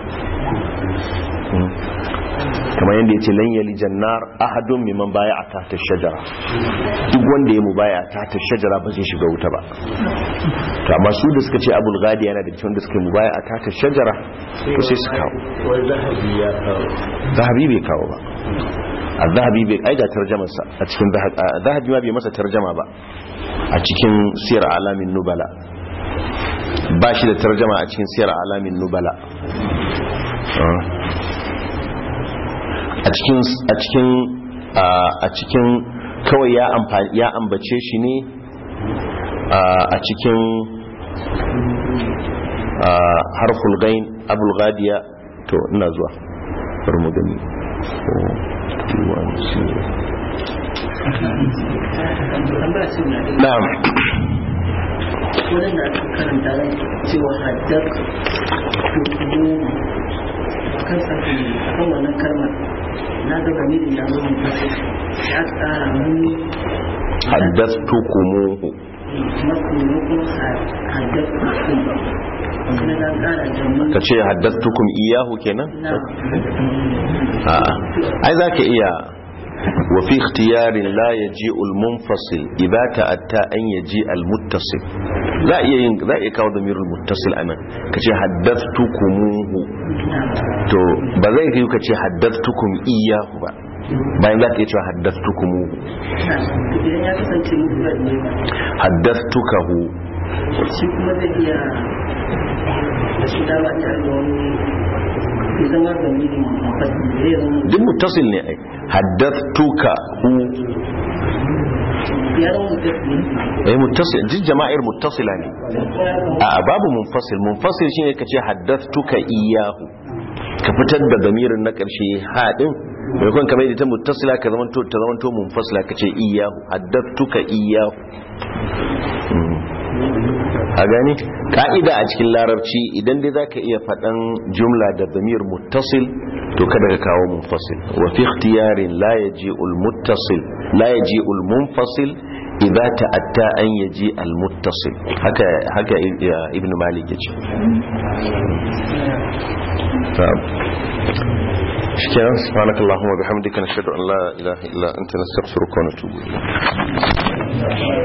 kamar yadda ya ce lan yali jannar ahadun mimman baya a tata shajara duk wanda ya mu baya a tata shajara ba zai shiga wuta ba to amma su da suka ce abul gadi yana da cikin da suka mu baya a tata shajara to sai su kawo zahabi bai kawo ba a zahabi bai aiga tarjamarsa a cikin zahabi ma bai masa tarjama ba a cikin siyar alamin nubala ba shi da tarjama a cikin siyar alamin nubala a cikin a cikin a cikin kawai ya amfani ya ambace shi ne a cikin harful gain abul gadiya to ina zuwa bari mu gani na'am wurin da aka karanta ran cewa haddar tukumu kan sakin kan wannan kalmar na ga gami da yawon mutum ya tsara muni haddathtukumuhu makonokon haddar tukumu na ga tsara da mun ka ce haddathtukum iyahu kenan na a'a ai zaka iya wa fi ikhtiyarin la yaji'u al-munfasil idza ta'atta an yaji al-muttasil za iya yin za iya kawo damirul muttasil anan kace haddathtukumuhu to ba zai kai kace haddathtukum iyahu ba bayan za ka iya cewa haddathtukumuhu idan ya kasance mutuwar ne ba haddathtukahu shi kuma zai iya da shi dama ta ga wani ya zama da mini mafasi zai zama duk muttasil ne ai haddathtukahu ya zama mutum eh muttasil duk jama'ir muttasila ne a babu munfasil munfasil shine kace haddathtuka iyahu ka fitar da damirin na karshe hadin mai kun kamar ita muttasila ka zaman to ta zaman to munfasila kace iyahu haddathtuka iyahu Mm. a gani ka'ida a cikin larabci idan dai zaka iya faɗan jumla da damir muttasil to kada ka kawo munfasil wa fi ikhtiyarin la yaji'ul muttasil la yaji'ul munfasil idza ta'atta an yaji al muttasil haka haka ibn malik yace shikenan subhanakallahumma bihamdika nashhadu an la ilaha illa anta nastaghfiruka wa natubu ilayk